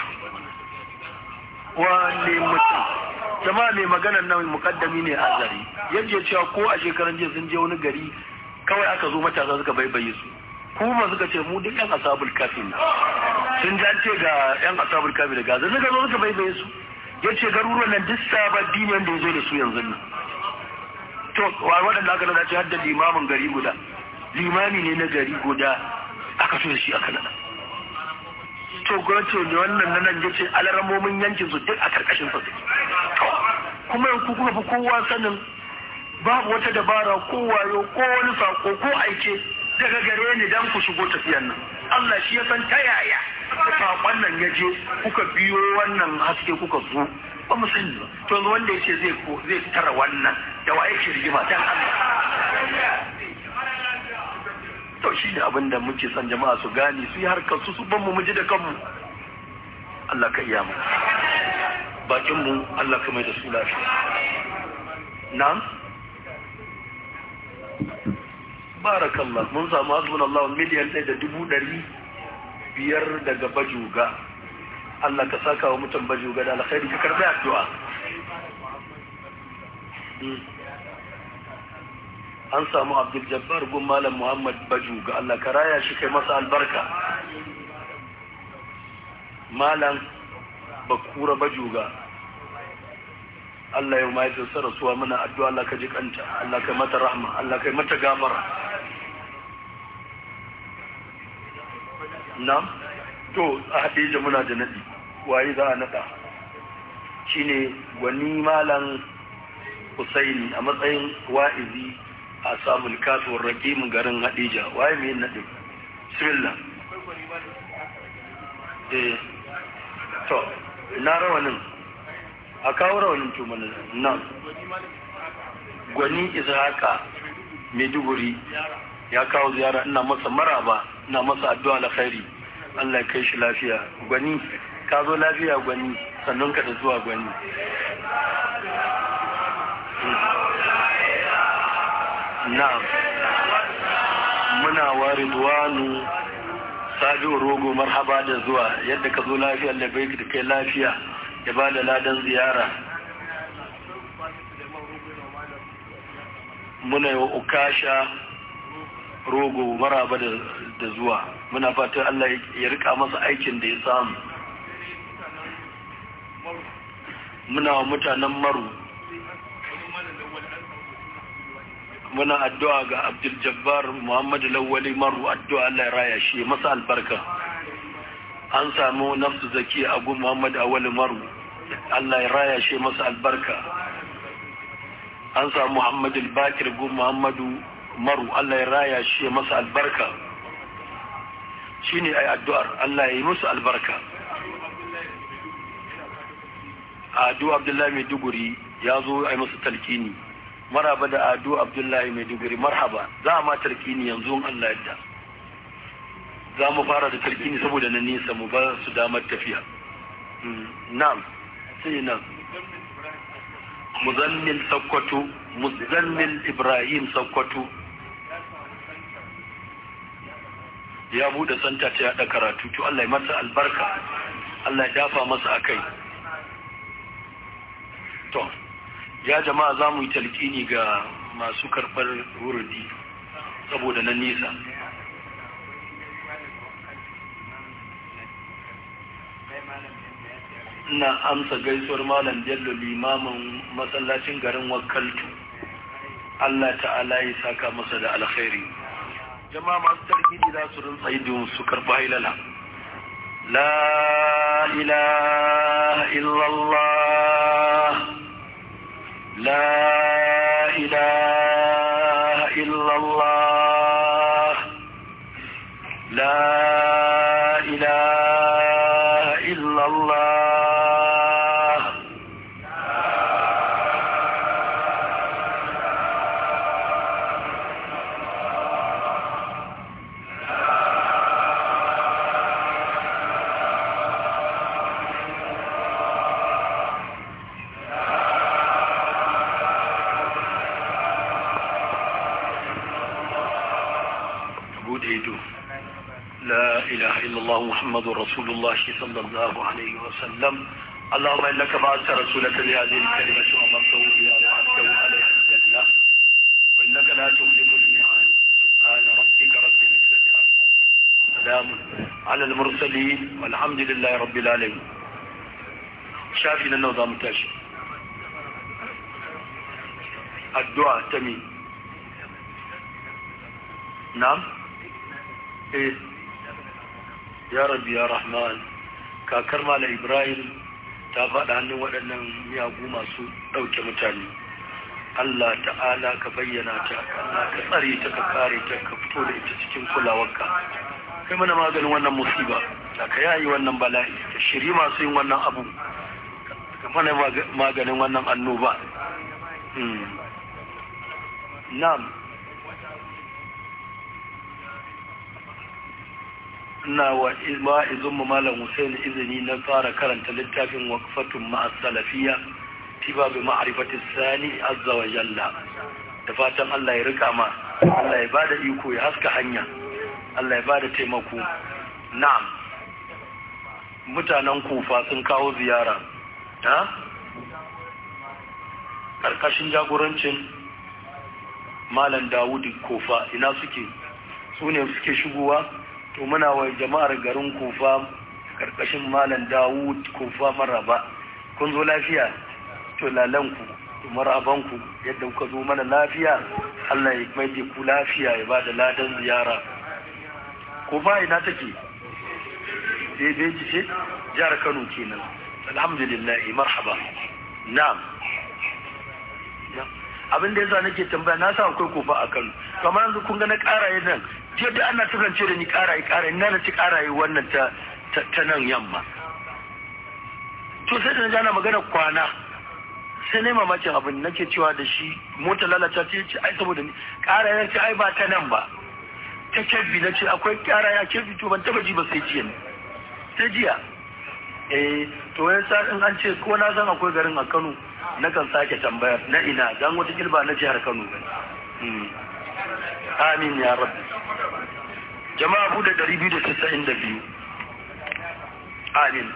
wane mutum jama'a mai maganar nan mukaddami ne a zari yadda cewa ko a shekaran jiya sun je wani gari kawai aka zo matasa suka baibaye su kuma suka ce mu duk yan asabul kafi ne sun ji an ce ga yan asabul kafi da gaza suka zo suka baibaye su ya ce garuruwan nan duk sababbi ne wanda ya zo da su yanzu nan to wa waɗanda aka nada ce hadda limamin gari guda limami ne na gari guda aka so da shi aka nada to gwamnati ne wannan na nan yace alaramomin yankin su duk a karkashin sa kuma yanku kuma fi kowa sanin babu wata dabara ko wayo ko wani sako ko aike daga gare ni dan ku shigo tafiyan nan Allah shi ya san ta yaya sakon nan ya je kuka biyo wannan haske kuka zo ba mu sani ba to yanzu wanda yace zai zai tara wannan da wa yake rigima dan Allah to shi ne abin da muke son jama'a su gane su yi harkar su su ban mu ji da kanmu Allah ka iya mu bakin mu Allah ka mai da su lafiya na'am barakallah mun samu hasbunallahu miliyan ɗaya da dubu ɗari biyar daga bajuga Allah ka saka wa mutum bajuga da alkhairi ka karɓi addu'a an samu abdul jabbar gun malam muhammad baju ga Allah ka raya shi kai masa albarka malam bakura baju ga Allah ya mai da rasuwa muna addu'a Allah ka ji kanta Allah kai mata rahma Allah kai mata gafara na'am to a hadija muna da nadi waye za a nada shine gwani malam Husaini a matsayin wa'izi a samun kasuwar rakimin garin hadija waye mai nadi bismillah eh to na rawanin a kawo rawanin tumanin nan gwani haka maiduguri ya kawo ziyara ina masa maraba ina masa addu'a alkhairi Allah ya kai shi lafiya gwani ka zo lafiya gwani sannan ka da zuwa gwani na muna wa ridwanu sabi'u rogo marhaba da zuwa yadda ka zo lafiya da bai da kai lafiya ya ba da ladan ziyara muna yi wa ukasha rogo maraba da zuwa muna fatan Allah ya rika masa aikin da ya samu muna wa mutanen maru muna addu'a ga abdul jabbar muhammadu lawali maru addu'a Allah ya raya shi masa albarka an samu nafsu zaki a gun muhammadu awali maru Allah ya raya shi masa albarka an samu muhammadu bakir gun muhammadu maru Allah ya raya shi masa albarka shi ne ai addu'ar Allah ya yi musu albarka adu abdullahi mai duguri ya zo a yi musu talkini maraba da adu abdullahi mai duguri marhaba za a ma talkini yanzu Allah yadda za mu fara da talkini saboda na nisa mu ba su damar tafiya na'am sai nan muzammil sakkwato muzammil ibrahim sakkwato ya bude santa ta yada karatu to Allah ya masa albarka Allah ya dafa masa akai to ya jama'a za mu yi talqini ga masu karbar wurudi saboda na nisa ina amsa gaisuwar malam Bello limamin masallacin garin Wakaltu Allah ta'ala ya saka masa da alkhairi jama'a masu tarkidi za su rinsa idon su karɓa hailala la ilaha illallah la ilaha illallah la ilaha illallah محمد رسول الله صلى الله عليه وسلم اللهم انك بعثت رسولك بهذه الكلمه وامرته بها وعدته عليها الجنه وانك لا تخلف الميعاد سبحان ربك رب العزه سلام على المرسلين والحمد لله رب العالمين شافينا النظام تاشي الدعاء تمين نعم ايه ya rabbi ya rahman kakar mala ibrahim ta faɗa hannun waɗannan miyagu masu ɗauke mutane allah ta'ala ka bayyana ta Allah ka tsare ta ka kare ta ka fito da ita cikin kulawarka kai mana maganin wannan musiba da ka yayi wannan bala'i ka shiri masu yin wannan abu ka mana maganin wannan annoba na'am ina wa ma'izin mu malam Hussein izini na fara karanta littafin waqfatun ma'a salafiyya tiba bi ma'rifati sani azza wa jalla da fatan Allah ya rika ma Allah ya bada iko ya haska hanya Allah ya bada taimako na'am mutanen kufa sun kawo ziyara ha karkashin jagorancin malam dawud kofa ina suke su ne suke shigowa to muna wa jama'ar garin kofa karkashin malam dawud kofa maraba kun zo lafiya to lalanku to marabanku yadda kuka zo mana lafiya Allah ya mai ku lafiya ya ba da ladan ziyara kofa ina take daidai ji ce jihar kano kenan alhamdulillah marhaba na'am abin da yasa nake tambaya na sa akwai kofa a kano kamar yanzu kun ga na karaye nan je da ana kasance da ni karaye karaye na na ci karaye wannan ta ta nan yamma to sai da na jana magana kwana sai ne mamakin abin nake cewa da shi mota lalata ce ce ai saboda ni karaye ce ai ba ta nan ba ta kebbi na ce akwai karaye a kebbi to ban taba ji ba sai jiya ne sai jiya eh to ya sa in an ce ko na san akwai garin a Kano na kan sake tambayar na ina dan wata kilba na jihar Kano ba amin ya rabbi jama'a bude 292 amin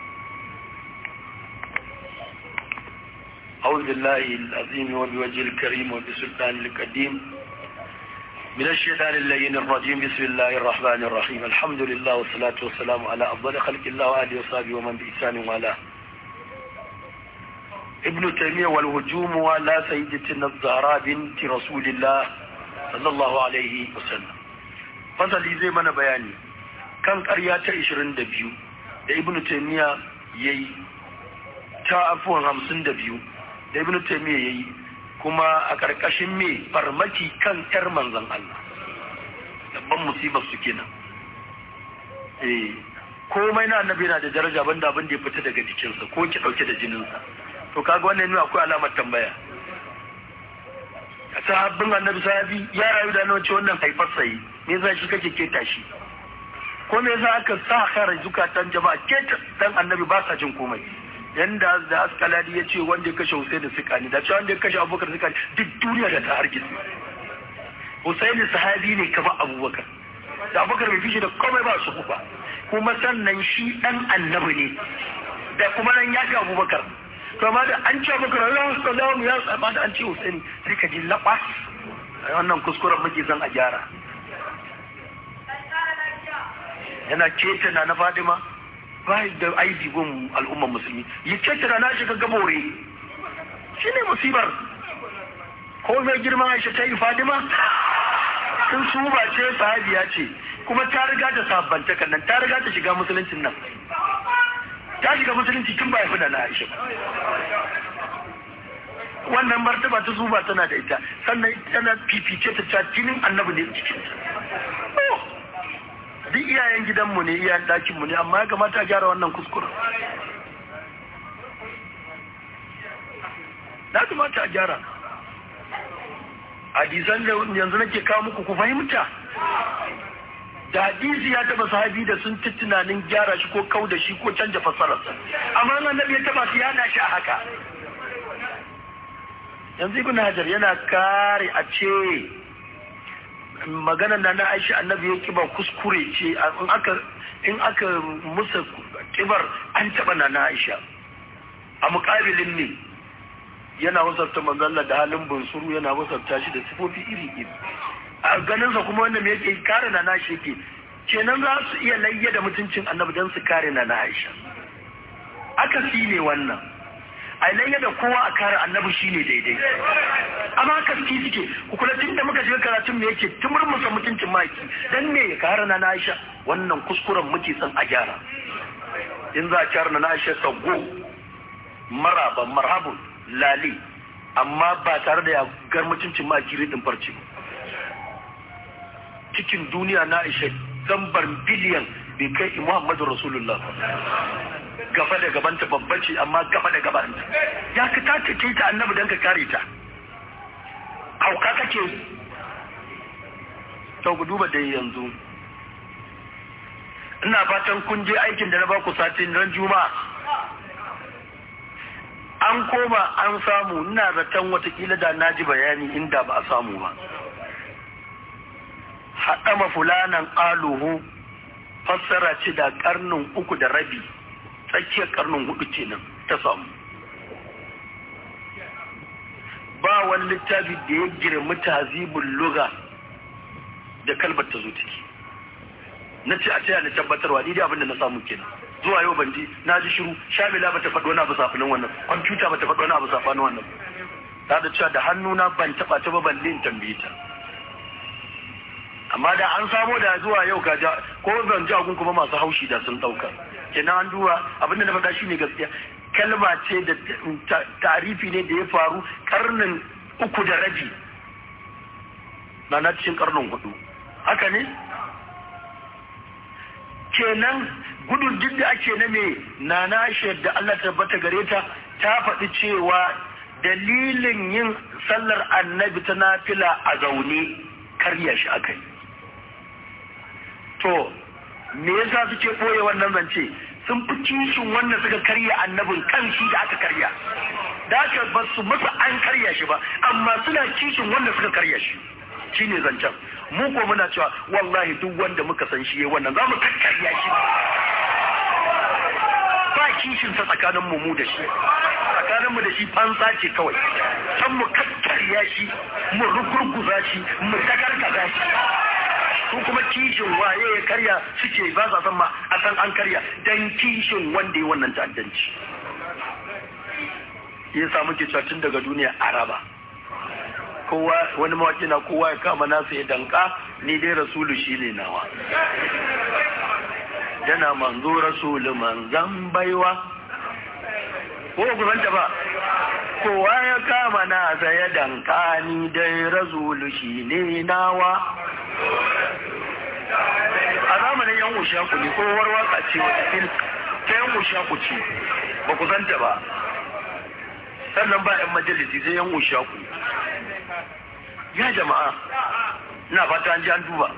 أعوذ بالله العظيم وبوجه الكريم وبسلطان القديم من الشيطان اللين الرجيم بسم الله الرحمن الرحيم الحمد لله والصلاة والسلام على أفضل خلق الله وآله وصحبه ومن بإحسان والاه ابن تيمية والهجوم على سيدتنا الزهراء بنت رسول الله صلى الله عليه وسلم فصل زي ما بياني كان قرية 22 da ibn taymiya yayi ta afuwan 52 da ibn taymiya yayi kuma a ƙarƙashin me farmaki kan ƴar manzan Allah dabban musibar su kenan eh komai na annabi yana da daraja banda abin da ya fita daga jikinsa ko ki dauke da jininsa to kaga wannan ne akwai alamar tambaya sahabbin annabi sahabi ya rayu da nan ce wannan haifar sai me yasa shi kake keta shi ko me yasa aka sa kare zukatan jama'a keta dan annabi ba sa jin komai yanda da askaladi ya ce wanda ya kashe Hussein da Sikani da cewa wanda ya kashe Abubakar Sikani duk duniya da ta hargitse Hussein sahabi ne kamar Abubakar da Abubakar bai fishi da komai ba su ba kuma sannan shi dan annabi ne da kuma nan ya ga Abubakar to amma da an ce Abubakar Allah sallallahu ya tsaba da an ce Hussein sai ka ji labas wannan kuskuren muke zan a gyara yana ketana na Fadima ba da aibi gun al'ummar musulmi ya ketana na shiga gabore shi ne musibar ko mai girma Aisha ta yi Fadima sun su ba ce sahabiya ce kuma ta riga ta sabbanta nan ta riga ta shiga musuluncin nan ta shiga musulunci tun ba ya fi da na Aisha wannan martaba ta zuba tana da ita sannan tana fifice ta ta jinin annabi ne cikin duk iyayen gidanmu ne iyayen ɗakinmu ne amma ya kamata a gyara wannan kuskuren na kamata a gyara hadisan da yanzu nake kawo muku ku fahimta da hadisi ya taba sahabi da sun ci tunanin gyara shi ko kau da shi ko canja fassararsa amma annabi ya taba su yana shi a haka yanzu ibn hajar yana kare a ce maganar da na aisha annabi ya kiba kuskure ce in aka in aka musa kibar an taba na na aisha a mukabilin ne yana wasarta manzalla da halin bunsuru yana wasarta shi da sifofi iri iri a ganinsa kuma wanda me yake kare na nashi yake kenan za su iya layya da mutuncin annabi don su kare na na aisha aka si ne wannan a layya da kowa a kare annabi shine daidai amma haka su suke ku kula tun da muka shiga karatun me yake tumurmusa mutuncin maki dan me ya kare na na aisha wannan kuskuren muke son a gyara in za a kare na na aisha sago maraba marhabun lali amma ba tare da ya gar mutuncin maki ridin farce ba cikin duniya na ishe zambar biliyan bai kai Muhammadu Rasulullah gaba da gabanta babba ce amma gaba da gabanta ya ka tace ce ta annabi don ka kare ta hauka kake to ku duba dai yanzu ina fatan kun je aikin da na baku satin ran juma'a an koma an samu ina zaton watakila da na ji bayani inda ba a samu ba haɗama fulanan aluhu fassara ce da ƙarnin uku da rabi tsakiyar ƙarnin hudu kenan ta samu ba wani littafi da ya girmi tazibul luga da kalmar ta zo ciki na ce a taya na tabbatarwa ni dai abin da na samu kenan zuwa yau ban ji na ji shiru shamila bata faɗo wani abu safanin wannan kwamfuta bata faɗo wani abu safanin wannan ta da cewa da hannuna ban taɓa ta ba balle in tambaye ta amma da an samo da zuwa yau ka ja ko ban ji agun kuma masu haushi da sun ɗauka kenan an duba abin da na faɗa shine gaskiya kalma ce da tarifi ne da ya faru karnin uku da rabi na na cikin karnin hudu haka ne kenan gudun duk da ake na me na na da Allah tabbata gare ta ta faɗi cewa dalilin yin sallar annabi ta nafila a zaune karya shi aka yi to me yasa suke ɓoye wannan zance sun fi kishin wannan suka karya annabin kan shi da aka karya da aka ba su masa an karya shi ba amma suna kishin wanda suka karya shi shi ne zancen mu ko muna cewa wallahi duk wanda muka san shi yayi wannan za mu kakkarya shi ba kishin sa tsakanin mu mu da shi tsakanin mu da shi fansa ce kawai san mu kakkarya shi mu rugurguza shi mu takarkaza shi su kuma kishin waye ya karya suke ba sa san ma a san an karya dan kishin wanda ya wannan ta'addanci ya samu ke tun daga duniya araba kowa wani mawaki na kowa ya kama nasa ya danka ni dai rasulu shi ne nawa yana manzo rasulu manzan baiwa ko ku zanta ba kowa ya kama nasa ya danka ni dai rasulu shi ne nawa a zamanin yan ushaku ne kowar waka ce wata fil ta yan ushaku ce ba ku zanta ba sannan ba yan majalisi sai yan ushaku ya jama'a ina fata an ji an duba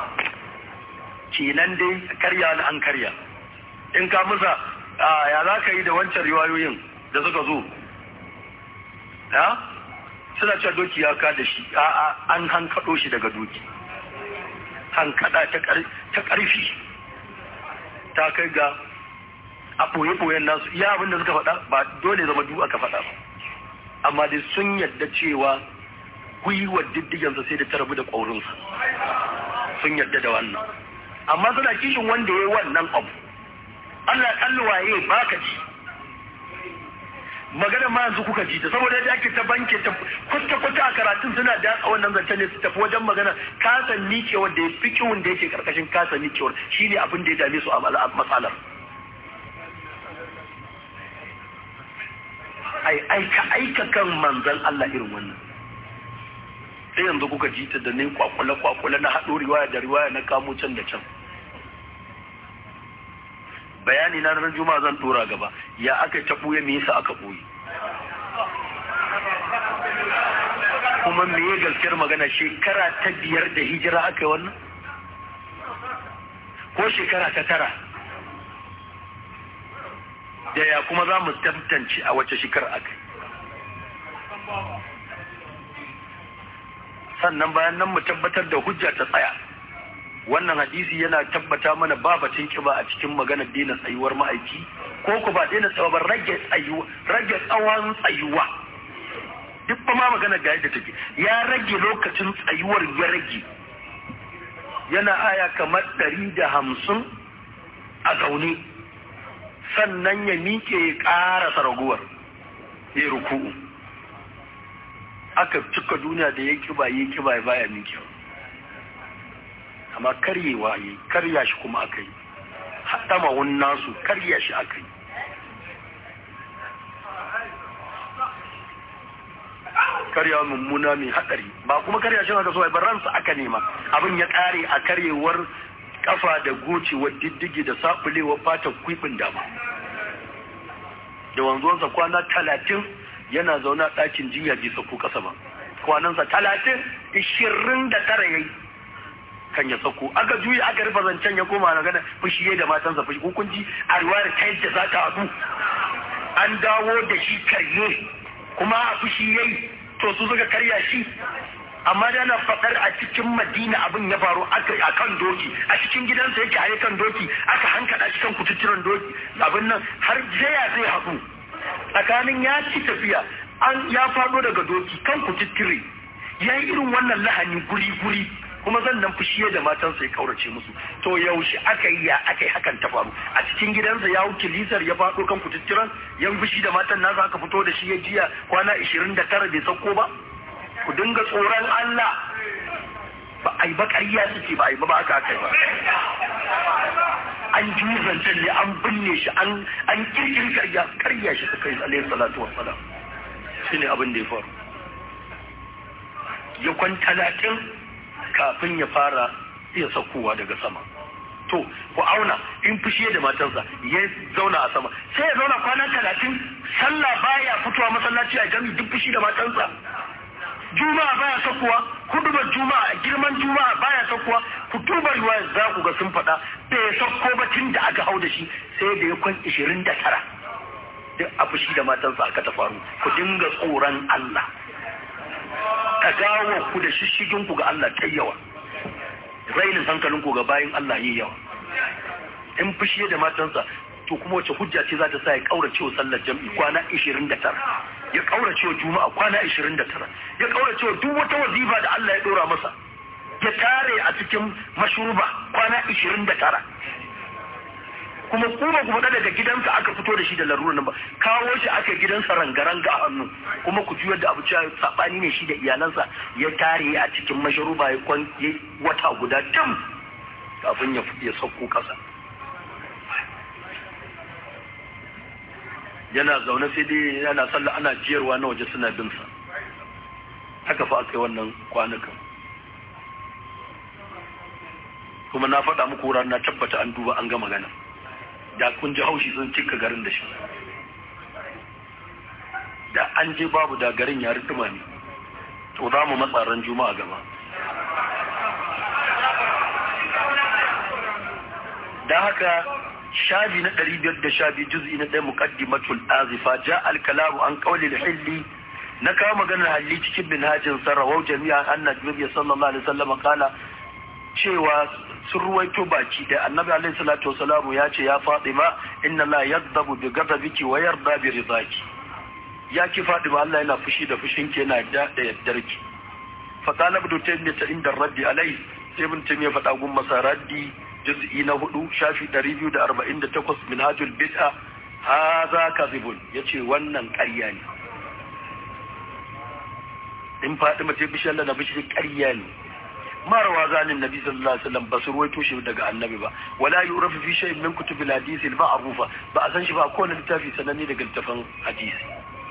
kenan dai karya na an karya in ka musa ya za ka yi da wancan riwayoyin da suka zo ya suna cewa doki ya ka da shi a'a an hankaɗo shi daga doki hankada ta ƙarfi ta kai ga a ɓoye-ɓoyen nasu iya abin da suka faɗa ba dole zama duk aka faɗa ba amma dai sun yadda cewa gwiwar diddigansa sai da ta rabu da ƙaurinsa sun yadda da wannan amma suna kishin wanda ya yi wannan abu Allah kalli waye baka ji magana ma yanzu kuka ji ta saboda yadda ake ta banke ta kwata kwata a karatun suna da a wannan zancen ne su tafi wajen magana kasan nikewar da ya fi kiwon da yake karkashin kasan nikewar shine abin da ya dame su a matsalar ai aika aika kan manzan Allah irin wannan sai yanzu kuka ji ta da ne kwakwale kwakwale na haɗo riwaya da riwaya na kamo can da can bayani na ranar juma'a zan tura gaba ya aka ta ɓuye me yasa aka ɓuye kuma me ya gaskiyar magana shekara ta biyar da hijira aka yi wannan ko shekara ta tara da ya kuma za mu tantance a wace shekara aka yi sannan bayan nan mu tabbatar da hujja ta tsaya wannan hadisi yana tabbata mana ba batun kiba a cikin maganar daina tsayuwar ma'aiki ko ku ba daina tsawa ba rage tsayuwa rage tsawon tsayuwa duk ba ma magana ga yadda take ya rage lokacin tsayuwar ya rage yana aya kamar ɗari da hamsin a zaune sannan ya miƙe ya ƙara saraguwar ya ruku'u aka cika duniya da ya kiba ya kiba ya baya miƙewa amma karyewa yi karya shi kuma aka yi haɗama wani nasu karya shi aka yi karya mummuna mai haɗari ba kuma karya shi aka so ba ransa aka nema abin ya ƙare a karyewar kafa da gocewar diddigi da saɓulewar fatan kwifin dama da wanzuwansa kwana talatin yana zaune a ɗakin jinya bisa ko ƙasa ba kwanansa talatin ishirin da tara ya yi kan ya sauko aka juya aka rufe zancen ya koma na gana fushi da matansa fushi hukunci a riwayar ta yadda za ta haɗu an dawo da shi karye kuma a fushi yayi to su suka karya shi amma da na faɗar a cikin madina abin ya faru a kan doki a cikin gidansa yake a kan doki aka hankada shi kan kututturen doki abin nan har jaya zai haɗu tsakanin ya ci tafiya an ya faɗo daga doki kan ku tittire ya yi irin wannan lahani guri-guri kuma zan nan fushi da matansa ya kaurace musu to yaushe aka yi ya aka yi hakan ta faru a cikin gidansa ya wuce lisar ya faɗo kan kututturan ya fushi da matan nasa aka fito da shi ya jiya kwana ishirin da tara bai sauko ba ku dinga tsoron Allah ba a yi ba ƙarya suke ba a yi ba ba aka aka yi ba an ji zancen ne an binne shi an kirkiri karya karya shi suka yi alayhi salatu wassalam shi ne abin da ya faru ya kwan talatin kafin ya fara iya saukowa daga sama to ku auna in fushi da matarsa ya zauna a sama sai ya zauna kwana talatin sallah baya fitowa masallaci a jami duk fushi da matarsa juma'a baya saukowa hudubar juma'a girman juma'a baya saukowa kutubar ruwa za ku ga sun faɗa bai sauko ba tun da aka hau da shi sai da ya kwan ishirin da tara duk a fushi da matarsa aka ta faru ku dinga tsoron Allah ka gawo ku da shishigin ku ga Allah ta yawa rainin hankalin ku ga bayin Allah yi yawa in fushi da matansa to kuma wace hujja ce za ta sa ya kaurace wa sallar jam'i kwana 29 ya kaurace wa juma'a kwana 29 ya kaurace wa duk wata wazifa da Allah ya dora masa ya tare a cikin mashruba kwana 29 kuma kuma kuma daga gidansa aka fito da shi da larurar nan ba kawo shi aka gidansa rangaranga a hannu kuma ku juyar da abu cewa sabani ne shi da iyalansa ya tare a cikin mashruba ya kwan wata guda dam kafin ya ya sauko kasa yana zaune sai dai yana sallah ana jiyarwa na waje suna bin sa haka fa aka yi wannan kwanukan kuma na faɗa muku wuran na tabbata an duba an ga magana da kun ji haushi sun cika garin da shi da an je babu da garin ya rikima ne to za mu matsaran juma'a gaba da haka shabi na ɗari biyar da shabi juz'i na ɗaya muqaddimatul azifa ja al-kalamu an qawli al-hilli na kawo maganar halli cikin minhajin sarrawau jami'a annabi sallallahu alaihi wasallam kala cewa sun ruwaito baki da annabi alaihi salatu wasalamu ya ce ya fatima inna la yadhabu bi ghadabiki wa yarda bi ridaki ya ki fatima Allah yana fushi da fushinki yana da da yaddarki fa qala ibn taymiyyah inda raddi alaihi sai ibn taymiyyah faɗa gun masa raddi juz'i na hudu shafi 248 minhajul bid'a hadha kadhibun yace wannan ƙarya ne in fatima ce bishi Allah na bishi ƙarya ne marwa zanin nabi sallallahu alaihi wasallam ba su ruwaito shi daga annabi ba wala yurafu fi shay'in min kutubil hadisi al ma'rufa ba a san shi ba ko na littafi sananne daga littafin hadisi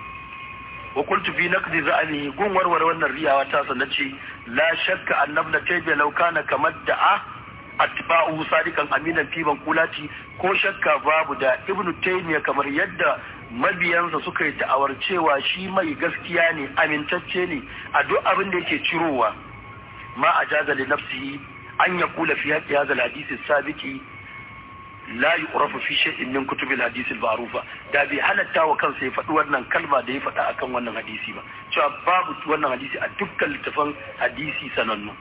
wa qultu fi naqdi za'ani gun warware wannan riyawa ta sanace la shakka annabna tayyiba law kana kamar da'a atba'u sadikan aminan fi kulati ko shakka babu da ibnu taymiya kamar yadda mabiyansa suka yi da'awar cewa shi mai gaskiya ne amintacce ne a duk abin da yake cirowa ما أجاز لنفسه أن يقول في هذا الحديث السابق لا يعرف في شيء من كتب الحديث المعروفة da bai halatta wa kansa ya faɗi wannan kalma da ya faɗa akan wannan hadisi ba cewa babu wannan hadisi a dukkan littafan hadisi sanannu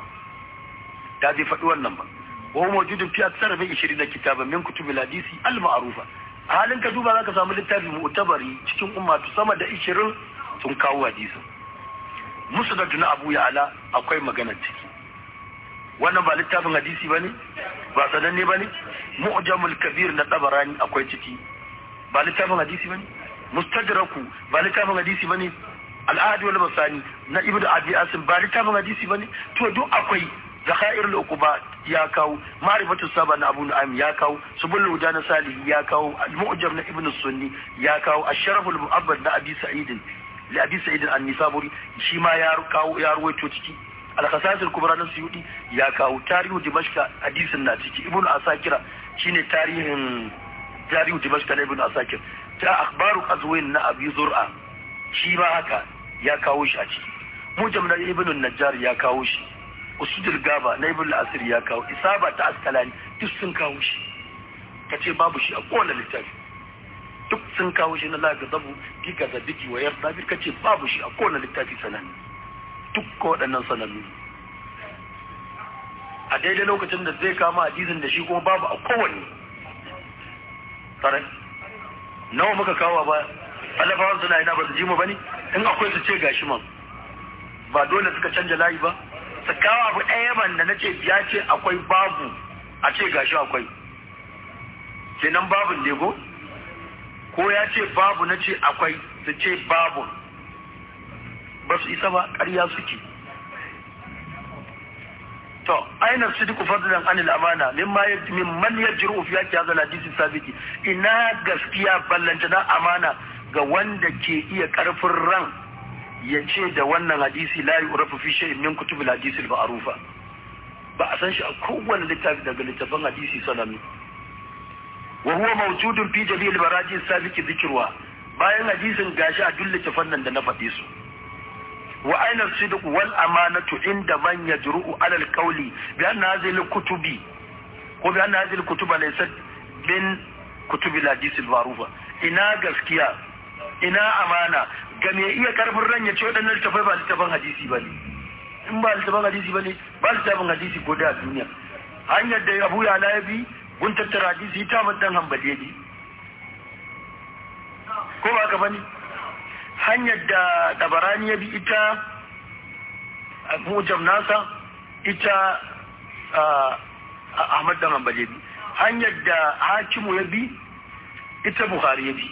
da bai faɗi wannan ba wa huwa mawjudun fi aksar min 20 kitaban min kutub hadisi al ma'rufa a halin ka duba zaka samu littafi mu'tabari cikin ummatu sama da 20 sun kawo hadisin musnad na abu ya ala akwai magana ciki wannan ba littafin hadisi bane ba sananne bane mu'jamul kabir na tabarani akwai ciki ba littafin hadisi bane mustadraku ba littafin hadisi bane al-ahad wal masani na ibnu abi asim ba littafin hadisi bane to duk akwai zakhair al-uquba ya kawo ma'rifatu saba na abu nu'aym ya kawo subul huda na salihi ya kawo al-mu'jam na ibnu sunni ya kawo ash-sharaf al-mu'abbad na abi sa'id li abi sa'id an-nisaburi shi ma ya kawo ya ruwaito ciki al-khasais al-kubra na suyudi ya kawo tarihu dimashqa hadisin na ciki ibnu asakira shine tarihin tarihu dimashqa na ibnu asakir ta akhbaru qazwin na abi zur'a shi ma haka ya kawo shi a ciki mujam na ibnu najjar ya kawo shi usudul gaba na ibnu asir ya kawo isaba ta askalani duk sun kawo shi kace babu shi a kowane littafi duk sun kawo shi na laga zabu giga da biki wayar sabir kace babu shi a kowane littafi sanannu duk ko waɗannan sanannu a daidai lokacin da zai kama hadisin da shi kuma babu a kowanne tare nawa muka kawo ba alafawan suna ina ba su ji mu bane in akwai su ce gashi man ba dole suka canja layi ba su kawo abu ɗaya man da na ce ya ce akwai babu a ce gashi akwai kenan babun lego ko ya ce babu na ce akwai su ce babu ba su isa ba ƙarya suke to aina sidiku fadlan anil amana mimma mimman yajru fi yaki hadha hadisi sabiti ina gaskiya ballanta na amana ga wanda ke iya karfin ran ya ce da wannan hadisi la yurafu fi shay'in min kutubil hadisi al-ma'rufa ba a san shi a kowane littafi daga littafin hadisi sanami wa huwa mawjudun fi jami'il baraji sabiki dhikruha bayan hadisin gashi a duk littafan nan da na faɗi su wa aina sidq wal amanatu inda man yajru'u ala al-qawli bi anna hadhihi al-kutubi ko bi anna hadhihi al-kutuba laysat min kutubi al-hadith al-ma'rufa ina gaskiya ina amana ga me iya karfin ran ya ce waɗannan littafai ba littafin hadisi ba ne in ba littafin hadisi ba ne ba littafin hadisi ko da duniya hanyar da abu ya ya bi gun tattara hadisi ita madan hambali bi ko ba ka bane hanyar da dabarani ya bi ita mujam nasa ita ahmad dan hambali bi hanyar da hakimu ya bi ita buhari ya bi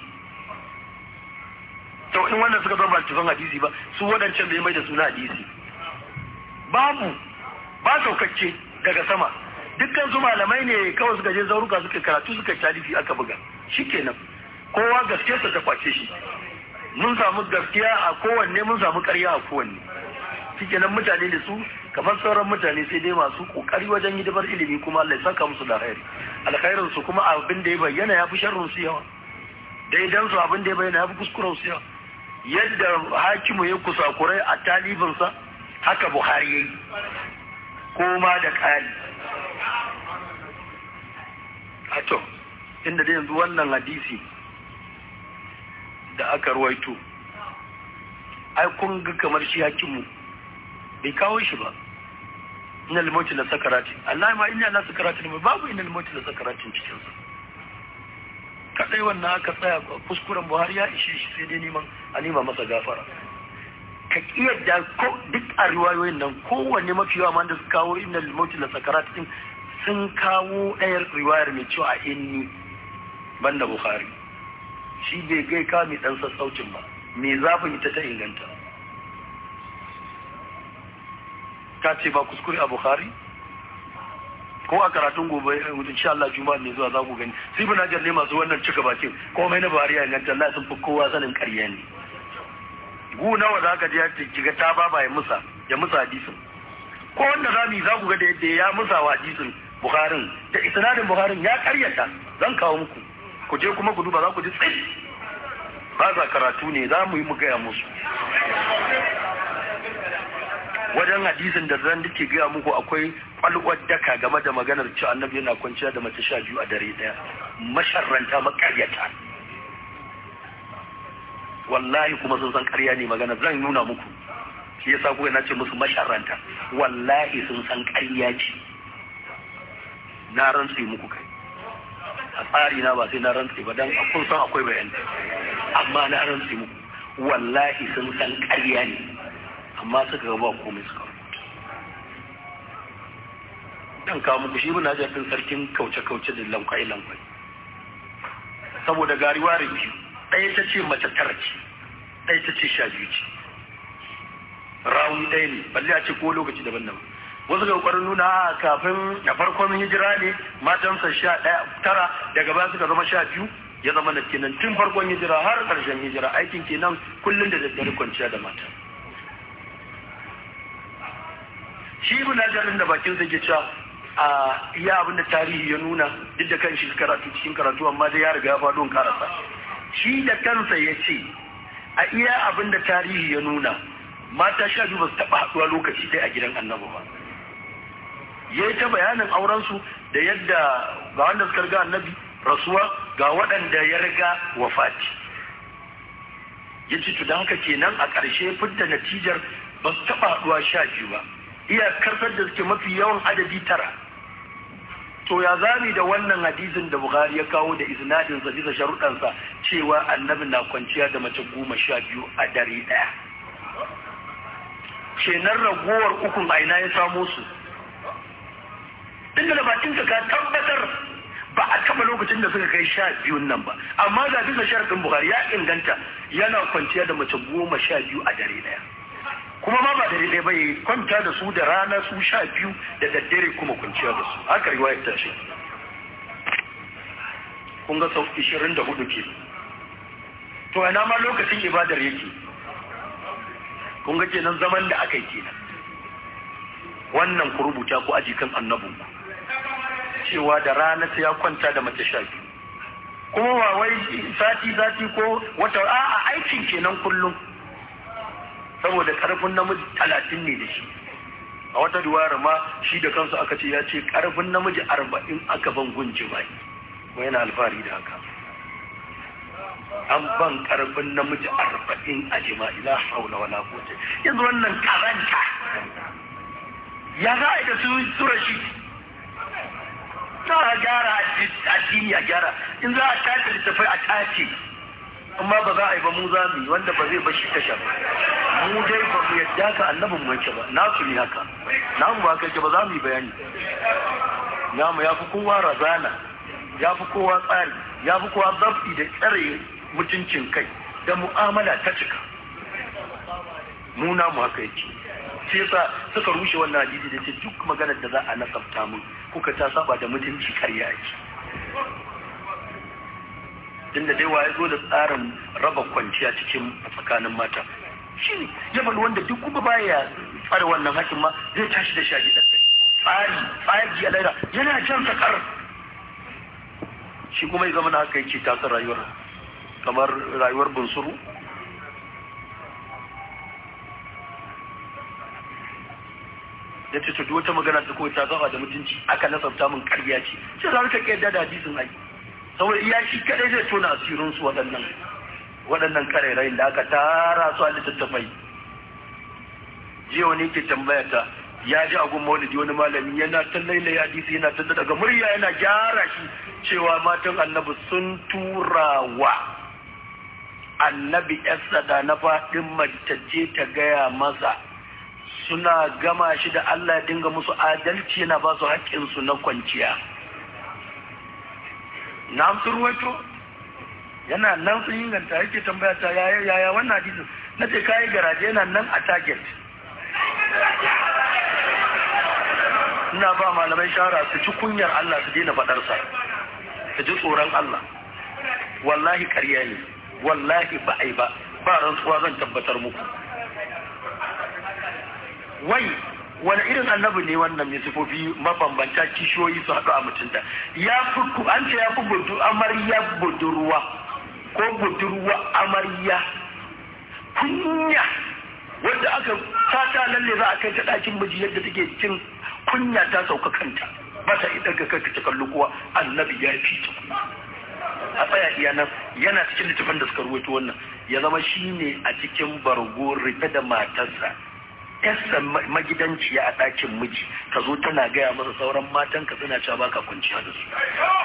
to in wannan suka zama littafin hadisi ba su waɗancan bai mai da suna hadisi babu ba saukakke daga sama dukkan su malamai ne kawai suka je zauruka suka karatu suka talifi aka buga shikenan kowa gaskiyarsa ta kwace shi mun samu gaskiya a kowanne mun samu ƙarya a kowanne shikenan mutane da su kamar sauran mutane sai dai masu kokari wajen hidimar ilimi kuma Allah ya saka musu da alkhairi alkhairin su kuma abin da ya bayyana ya fi sharrin su yawa daidan su abin da ya bayyana ya fi kuskuren su yawa yadda hakimu ya kusakurai a talibinsa haka buhari ya yi koma da ƙari a to inda da yanzu wannan hadisi da aka ruwaito ai kun ga kamar shi hakimu bai kawo shi ba ina limoti na sakarati Allah ma ina na sakarati ne babu ina limoti na sakaratin cikinsa kadai wannan aka tsaya kuskuren buhari ya ishe shi sai dai neman a nema masa gafara ka kiyarda ko duk a riwayoyin nan kowanne mafi yawa man da su kawo inna limoti la sakarat din sun kawo ɗayar riwayar mai cewa a inni banda buhari shi bai gai ka mai ɗan sassaucin ba me zafin ita ta inganta ka ce ba kuskure a buhari ko a karatun gobe insha Allah juma'a ne zuwa za ku gani sai bin hajar ne masu wannan cika bakin komai na bari ya inganta Allah sun fi kowa sanin ƙarya ne gu nawa za ka je ya kiga ta baba ya musa ya musa hadisin ko wanda za mu yi za ku ga da yadda ya musa wa hadisin Bukharin da isnadin Bukharin ya karyata zan kawo muku ku je kuma ku duba za ku ji tsayi ba za karatu ne za mu yi mu gaya musu wajen hadisin da zan dake gaya muku akwai kwalwar daka game da maganar cewa annabi yana kwanciya da mace sha biyu a dare daya masharranta makaryata wallahi kuma sun san karya ne magana zan nuna muku shi yasa kuka na ce musu masharranta wallahi sun san karya ce na rantse muku kai a tsari na ba sai na rantse ba dan kun san akwai bayani amma na rantse muku wallahi sun san karya ne amma suka ga ba komai suka dan kawo muku shi muna jafin sarkin kauce-kauce da lankwai-lankwai saboda gariwa biyu ɗaya ta ce mace tara ce ɗaya ta ce sha biyu ce rauni ɗaya ne balle a ce ko lokaci daban-daban wasu ga ƙwarin nuna kafin a farkon hijira ne matansa sha ɗaya tara daga baya suka zama sha biyu ya zama na kenan tun farkon hijira har ƙarshen hijira aikin kenan kullum da daddare kwanciya da mata shi ibn hajarin da bakin sa ke cewa a iya abin da tarihi ya nuna duk da kan shi karatu cikin karatu amma dai ya riga ya faɗo karasa shi da kansa ya ce a iya abin da tarihi ya nuna mata sha biyu ba su taɓa haɗuwa lokaci ɗaya a gidan annabi ba ya yi ta bayanin aurensu da yadda ga wanda suka riga annabi rasuwa ga waɗanda ya riga wafati ya ce to don haka kenan a ƙarshe fidda natijar ba su taɓa haɗuwa sha biyu ba iya karsar da suke mafi yawan adadi tara to ya zami da wannan hadisin da Bukhari ya kawo da isnadin sa bisa sharuɗansa cewa annabi na kwanciya da mace goma sha biyu a dare ɗaya kenan ragowar ukun aina ya samo su inda da bakin ka tabbatar ba a taba lokacin da suka kai sha biyun nan ba amma ga bisa sharadin Bukhari ya inganta yana kwanciya da mace goma sha biyu a dare ɗaya kuma ma ba dare ɗaya ba ya kwanta da su da rana su sha biyu da daddare kuma kwanciya da su haka riwayar ta ce kun ga sau ishirin da hudu ke to ina ma lokacin ibadar yake kun ga kenan zaman da aka yi kenan wannan ku rubuta ku aji kan annabinku cewa da rana sai ya kwanta da mace sha biyu kuma ba wai sati sati ko wata a'a aikin kenan kullum saboda karfin namiji talatin ne da shi a wata duwara ma shi da kansu aka ce ya ce karfin namiji arba'in aka ban gunji bai kuma yana alfahari da haka an ban karfin namiji arba'in a jima'i la haula wala quwwata yanzu wannan karanta ya za a yi da su sura shi za a gyara addini a gyara in za a tace littafai a tace amma ba za a yi ba mu za mu yi wanda ba zai bashi tasha ba mu dai ba mu yadda ka annabin mu yake ba na su ne haka na mu ba kai ba za mu yi bayani namu ya fi kowa razana ya fi kowa tsari ya fi kowa zafi da tsare mutuncin kai da mu'amala ta cika mu namu haka yake sai yasa suka rushe wannan hadisi da ce duk maganar da za a nasabta mun kuka ta saba da mutunci karya ake tun da dai waye zo da tsarin raba kwanciya cikin tsakanin mata shi ne ya faɗi wanda duk kuma baya tsare wannan hakin ma zai tashi da shagi da tsari tsari a laira yana jan sakar shi kuma ya zama na haka yake tasar rayuwar kamar rayuwar bunsuru ya ce duk wata magana ta kawai ta zama da mutunci aka nasabta min karya ce sai za ka ƙyar da hadisin ai saboda iya shi kadai zai tona asirin su waɗannan waɗannan karerayin da aka tara su a littattafai jiya wani ke tambaya ta ya ji agun maulidi wani malami yana ta lailai hadisi yana ta daga murya yana gyara shi cewa matan annabi sun tura wa annabi yasa da na faɗin mace ta gaya masa suna gama shi da Allah ya dinga musu adalci yana ba su haƙƙinsu na kwanciya na amsu ruwaito yana nan sun inganta yake tambaya ta yaya yaya wannan hadisin na ce kayi garaje yana nan a target ina ba malamai shara su ci kunyar Allah su daina faɗarsa su ji tsoron Allah wallahi ƙarya ne wallahi ba ai ba ba rantsuwa zan tabbatar muku wai wani irin annabi ne wannan mai sifofi mabambanta kishiyoyi su haɗu a mutunta ya fi an ce ya fi budu amarya budurwa ko budurwa amarya kunya wanda aka fata lalle za a kai ta ɗakin miji yadda take cin kunya ta sauka kanta ba ta idan ka kai ta kallo kuwa annabi ya fi ta a tsaya iya nan yana cikin littafin da suka ruwaito wannan ya zama shine a cikin bargo rufe da matarsa yarsa magidanciya a ɗakin miji ta zo tana gaya masa sauran matan ka suna cewa baka kwanciya da su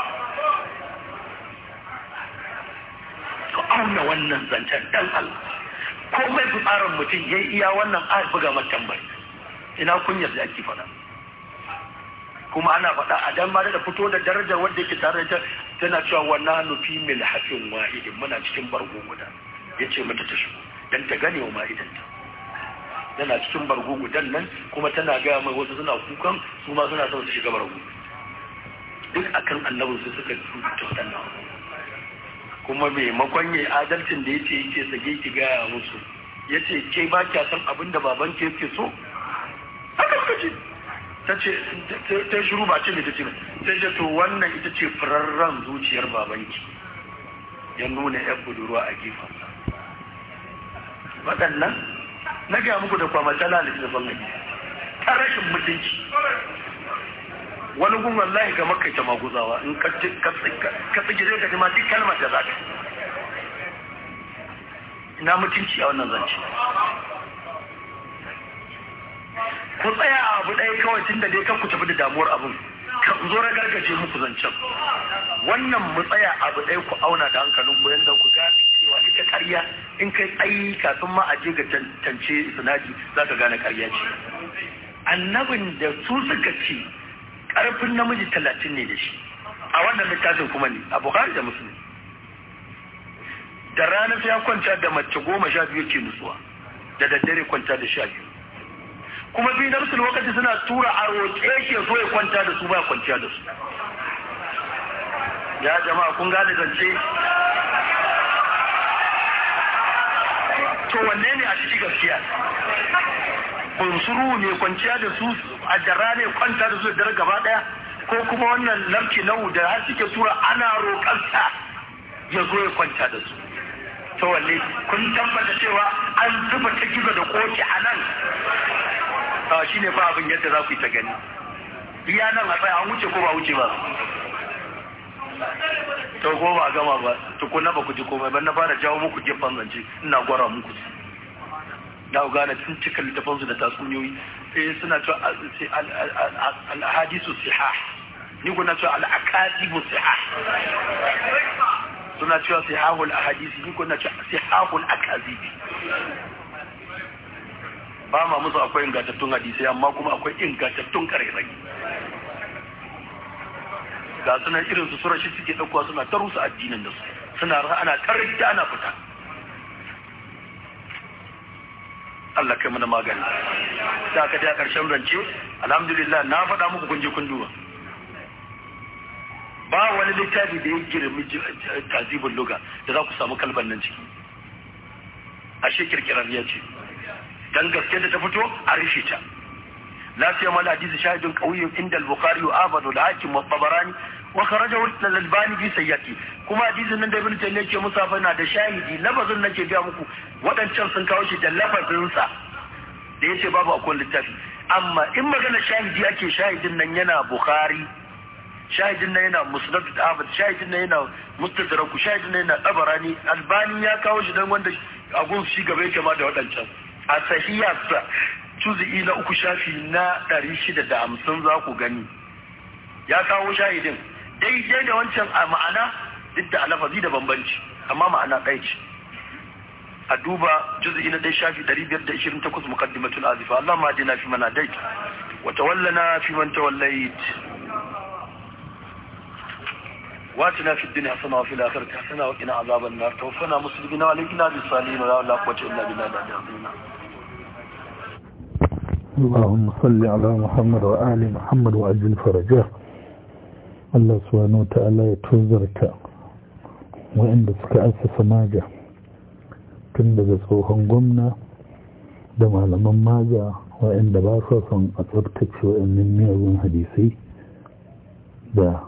ka auna wannan zancen dan Allah ko mai tsarin mutum ya iya wannan a buga matan bai ina kunyar da ake faɗa kuma ana faɗa a dan ma da fito da darajar wanda yake tare da tana cewa wannan nufi mil hafin wahidin muna cikin bargo guda yace mata ta shigo dan ta gane wa ma'idanta tana cikin bargo gudan nan kuma tana gaya mai wasu suna kukan su ma suna son su shiga bargo duk akan annabin su suka rubuta waɗannan kuma maimakon yayi adalcin da yace yake sage ki gaya musu yace ke ba kya san abin da baban ke yake so haka suka ce ta ce ta shiru ba ce mai ta ce sai ce to wannan ita ce firarren zuciyar babanki ya nuna yan budurwa a gefensa waɗannan na gaya muku da kwamata lalata da bangare ta rashin mutunci wani gun wallahi ga makai ta maguzawa in ka tsige zai gaji ma duk kalmar da za ka ina mutunci a wannan zance ku tsaya a abu ɗaya kawai tun da dai kan ku tafi da damuwar abin ka zo na gargaje muku zancen wannan mu tsaya abu ɗaya ku auna da hankalin ku yadda ku gane cewa ita ƙarya in kai tsayi kafin ma a je ga tantance sinadi za ka gane ƙarya ce annabin da su suka ce ƙarfin namiji talatin ne da shi a wannan littafin kuma ne a buhari da musulmi da rana sai ya kwanta da mace goma sha biyu ke nutsuwa da daddare kwanta da sha biyu kuma biyu na musul lokaci suna tura a roƙe shi ya zo ya kwanta da su ba kwanciya da su ya jama'a kun gane zance to wanne ne a ciki gaskiya bunsuru ne kwanciya da su a dara ne kwanta da su da dare gaba daya ko kuma wannan lamki nau da har suke tura ana roƙarsa ya zo ya kwanta da su to wanne kun tabbata cewa an zuba ta gizo da koki a nan shi ne fa abin yadda za ku yi ta gani iya nan a tsaya an wuce ko ba wuce ba to ko ba gama ba tukuna ba ku ji komai ba na fara jawo muku gefen zance ina gwara muku su da ku gane tun cika littafan su da tatsuniyoyi sai suna cewa al-hadisu sihah ni kuna cewa al-akadibu sihah suna cewa sihahul ahadisi ni kuna cewa sihahul akazibi ba ma musu akwai ingantattun hadisai amma kuma akwai ingantattun karairai ga sunan irin su sura shi suke ɗaukowa suna ta rusa addinin da su suna ana tarrike ana fita Allah kai mana magani da aka a ƙarshen rance alhamdulillah na faɗa muku kun je kun duba ba wani littafi da ya girmi tazibin luga da za ku samu kalban nan ciki ashe kirkirar ya ce dan gaske da ta fito a rufe ta لا سيما الحديث شاهد قوي عند البخاري وآبد والحاكم والطبراني وخرجه الألباني في سيئتي كما حديث nan da ibn taymiya ke musafa na da shahidi lafazin nake ga muku wadancan sun kawo shi da lafazin sa da yace babu akwai littafi amma in magana shahidi ake shahidin nan yana bukhari shahidin nan yana musnad ahmad shahidin nan yana mustadrak shahidin nan yana tabarani albani ya kawo shi dan wanda a gun shi gaba yake ma da wadancan a sahiyarsa juzi'i na uku shafi na ɗari shida da hamsin za ku gani ya kawo shahidin daidai da wancan a ma'ana duk da alafazi da bambanci amma ma'ana ɗaya ce a duba juzi'i na ɗaya shafi ɗari biyar da ishirin takwas muqaddimatul azifa Allah ma dina fi mana dait wa tawallana fi man tawallait واتنا في الدنيا حسنه وفي الاخره حسنه وقنا عذاب النار توفنا مسلمين والحقنا بالصالحين ولا قوه الا بالله العظيم اللهم صل على محمد وآل محمد وأجل فرجه الله سبحانه وتعالى يتوزرك وإن suka أسس maja tun daga tsohon gwamna da malaman maja waɗanda ba su son a tsabtace waɗannan miyagun hadisai da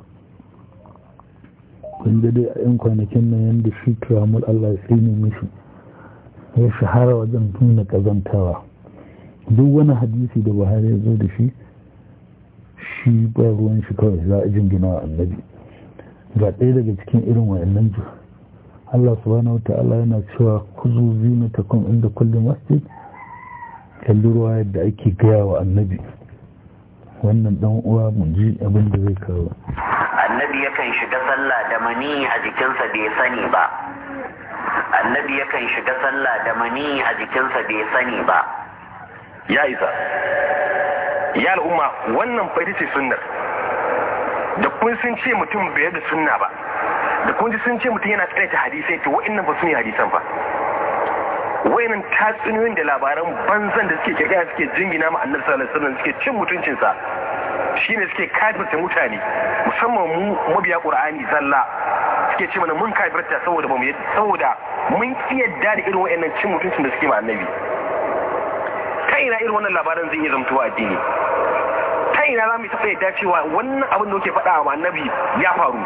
kun dai a 'yan kwanakin nan yadda shi turamul Allah ya ne mishi ya shahara wajen nuna ƙazantawa duk wani hadisi da buhari ya zo da shi shi ba ruwan shi kawai za a jingina wa annabi ga ɗaya daga cikin irin wayannan ju Allah subhanahu wata'ala yana cewa kuzu zina ta kun inda kulli masjid kalli ruwa yadda ake gaya wa annabi wannan dan uwa mun ji abin da zai kawo annabi yakan shiga sallah da mani a jikinsa bai sani ba annabi yakan shiga sallah da mani a jikinsa bai sani ba ya isa ya al'umma wannan fa ita ce sunnar da kun sun ce mutum bai da sunna ba da kun ji sun ce mutum yana tsare ta hadisai to wa'annan ba su ne hadisan fa wayannan tatsuniyoyin da labaran banzan da suke kirkira suke jingina ma annabi sallallahu alaihi wasallam suke cin mutuncinsa shine suke kafirta mutane musamman mu mabiya qur'ani zalla suke ce mana mun kafirta saboda ba mu saboda mun kiyarda da irin wayannan cin mutuncin da suke ma annabi ta ina irin wannan labaran zai iya zamtowa addini ta ina za mu taɓa yadda cewa wannan abin da muke faɗa wa annabi ya faru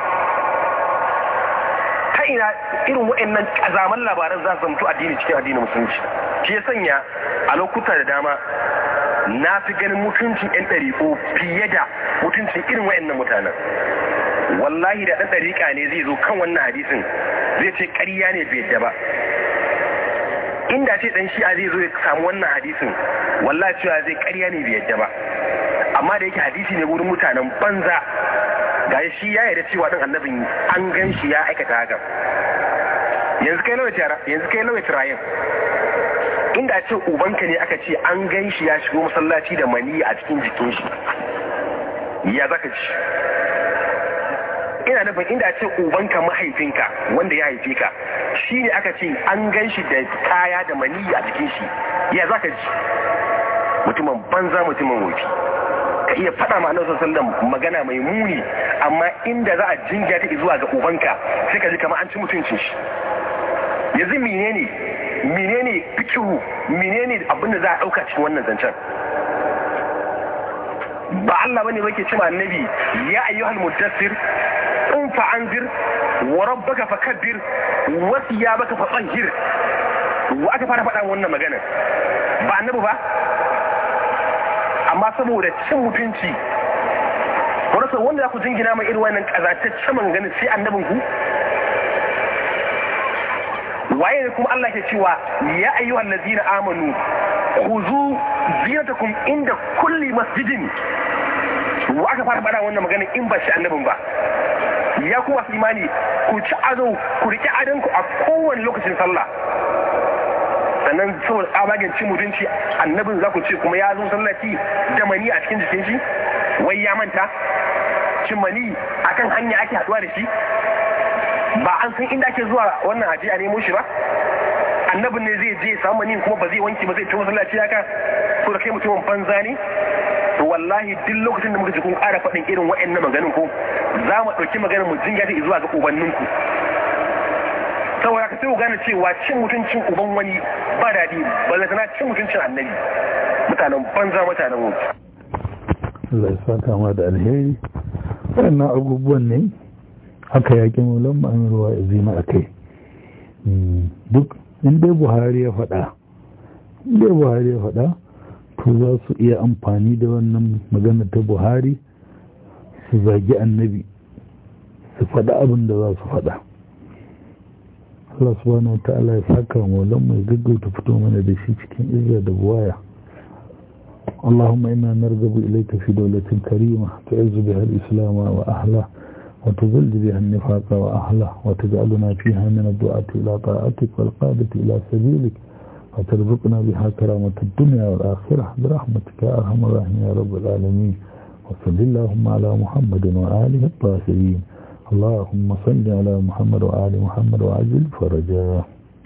ta ina irin waɗannan ƙazaman labaran za su zamto addini cikin addinin musulunci shi ya sanya a lokuta da dama na fi ganin mutuncin 'yan ɗariƙo fiye da mutuncin irin waɗannan mutanen wallahi da ɗan ɗariƙa ne zai zo kan wannan hadisin zai ce ƙarya ne bai yadda ba inda ce dan shi'a zai zo ya samu wannan hadisin wallahi cewa zai ƙarya ne bai yadda ba amma da yake hadisi ne wurin mutanen banza ga shi ya yarda cewa din annabin an gan shi ya aikata haka yanzu kai nawa tara yanzu kai nawa tirayin inda ce ubanka ne aka ce an gan shi ya shigo masallaci da mani a cikin jikin shi ya zaka ci ina nufin inda ce ubanka mahaifinka wanda ya haife ka shi ne aka ce an gan shi da kaya da mani a jikin shi ya zaka ji mutumin banza mutumin wofi ka iya faɗa ma annabi sallallahu magana mai muni amma inda za a jinga ta zuwa ga ubanka sai ka ji kamar an ci mutuncin shi yanzu menene menene fikihu menene abin da za a ɗauka cikin wannan zancen ba Allah bane bake cewa annabi ya ayyuhal muddassir in fa anzir wa rabbaka fakabbir wa thiyabaka fatahhir wa aka fara faɗa wannan magana ba annabi ba amma saboda cin mutunci wanda wanda za ku jingina mai irin wannan kazataccen maganganun sai annabin ku waye ne kuma Allah ke cewa ya ayyuhal ladina amanu khuzu zinatakum inda kulli masjidin wa aka fara faɗa wannan magana in ba shi annabin ba ya kuwa imani ku ci ado ku riƙe adon ku a kowane lokacin sallah sannan saboda tsabagen cin mutunci annabin za ku ce kuma ya zo sallaci da mani a cikin jikin shi wai ya manta cin mani akan hanya ake haɗuwa da shi ba an san inda ake zuwa wannan aje a nemo shi ba annabin ne zai je samu mani kuma ba zai wanke ba zai ci masallaci haka ko da kai mutumin banza ne to wallahi duk lokacin da muka ji kun ƙara faɗin irin waɗannan maganin ko za mu ɗauki maganin mu jinga ta zuwa ga ubanninku saboda ka sai ku gane cewa cin mutuncin uban wani ba daɗi ba zai sana cin mutuncin annabi mutanen banza mutanen wuce. Allah ya saka ma da alheri waɗannan abubuwan ne haka yaƙi maulan ma'amir wa zima a kai duk inda buhari ya faɗa inda buhari ya faɗa to za su iya amfani da wannan magana ta buhari su zagi annabi su faɗa abin da za su faɗa Allah subhanahu wa ta'ala ya saka maulan mai gaggauta fito mana da shi cikin izza da buwaya اللهم إنا نرغب إليك في دولة كريمة تعز بها الإسلام وأهله وتذل بها النفاق وأهله وتجعلنا فيها من الدعاة إلى طاعتك والقادة إلى سبيلك وترزقنا بها كرامة الدنيا والآخرة برحمتك يا أرحم الراحمين يا رب العالمين وصل اللهم على محمد وآله الطاهرين اللهم صل على محمد وآل محمد وعجل فرجاه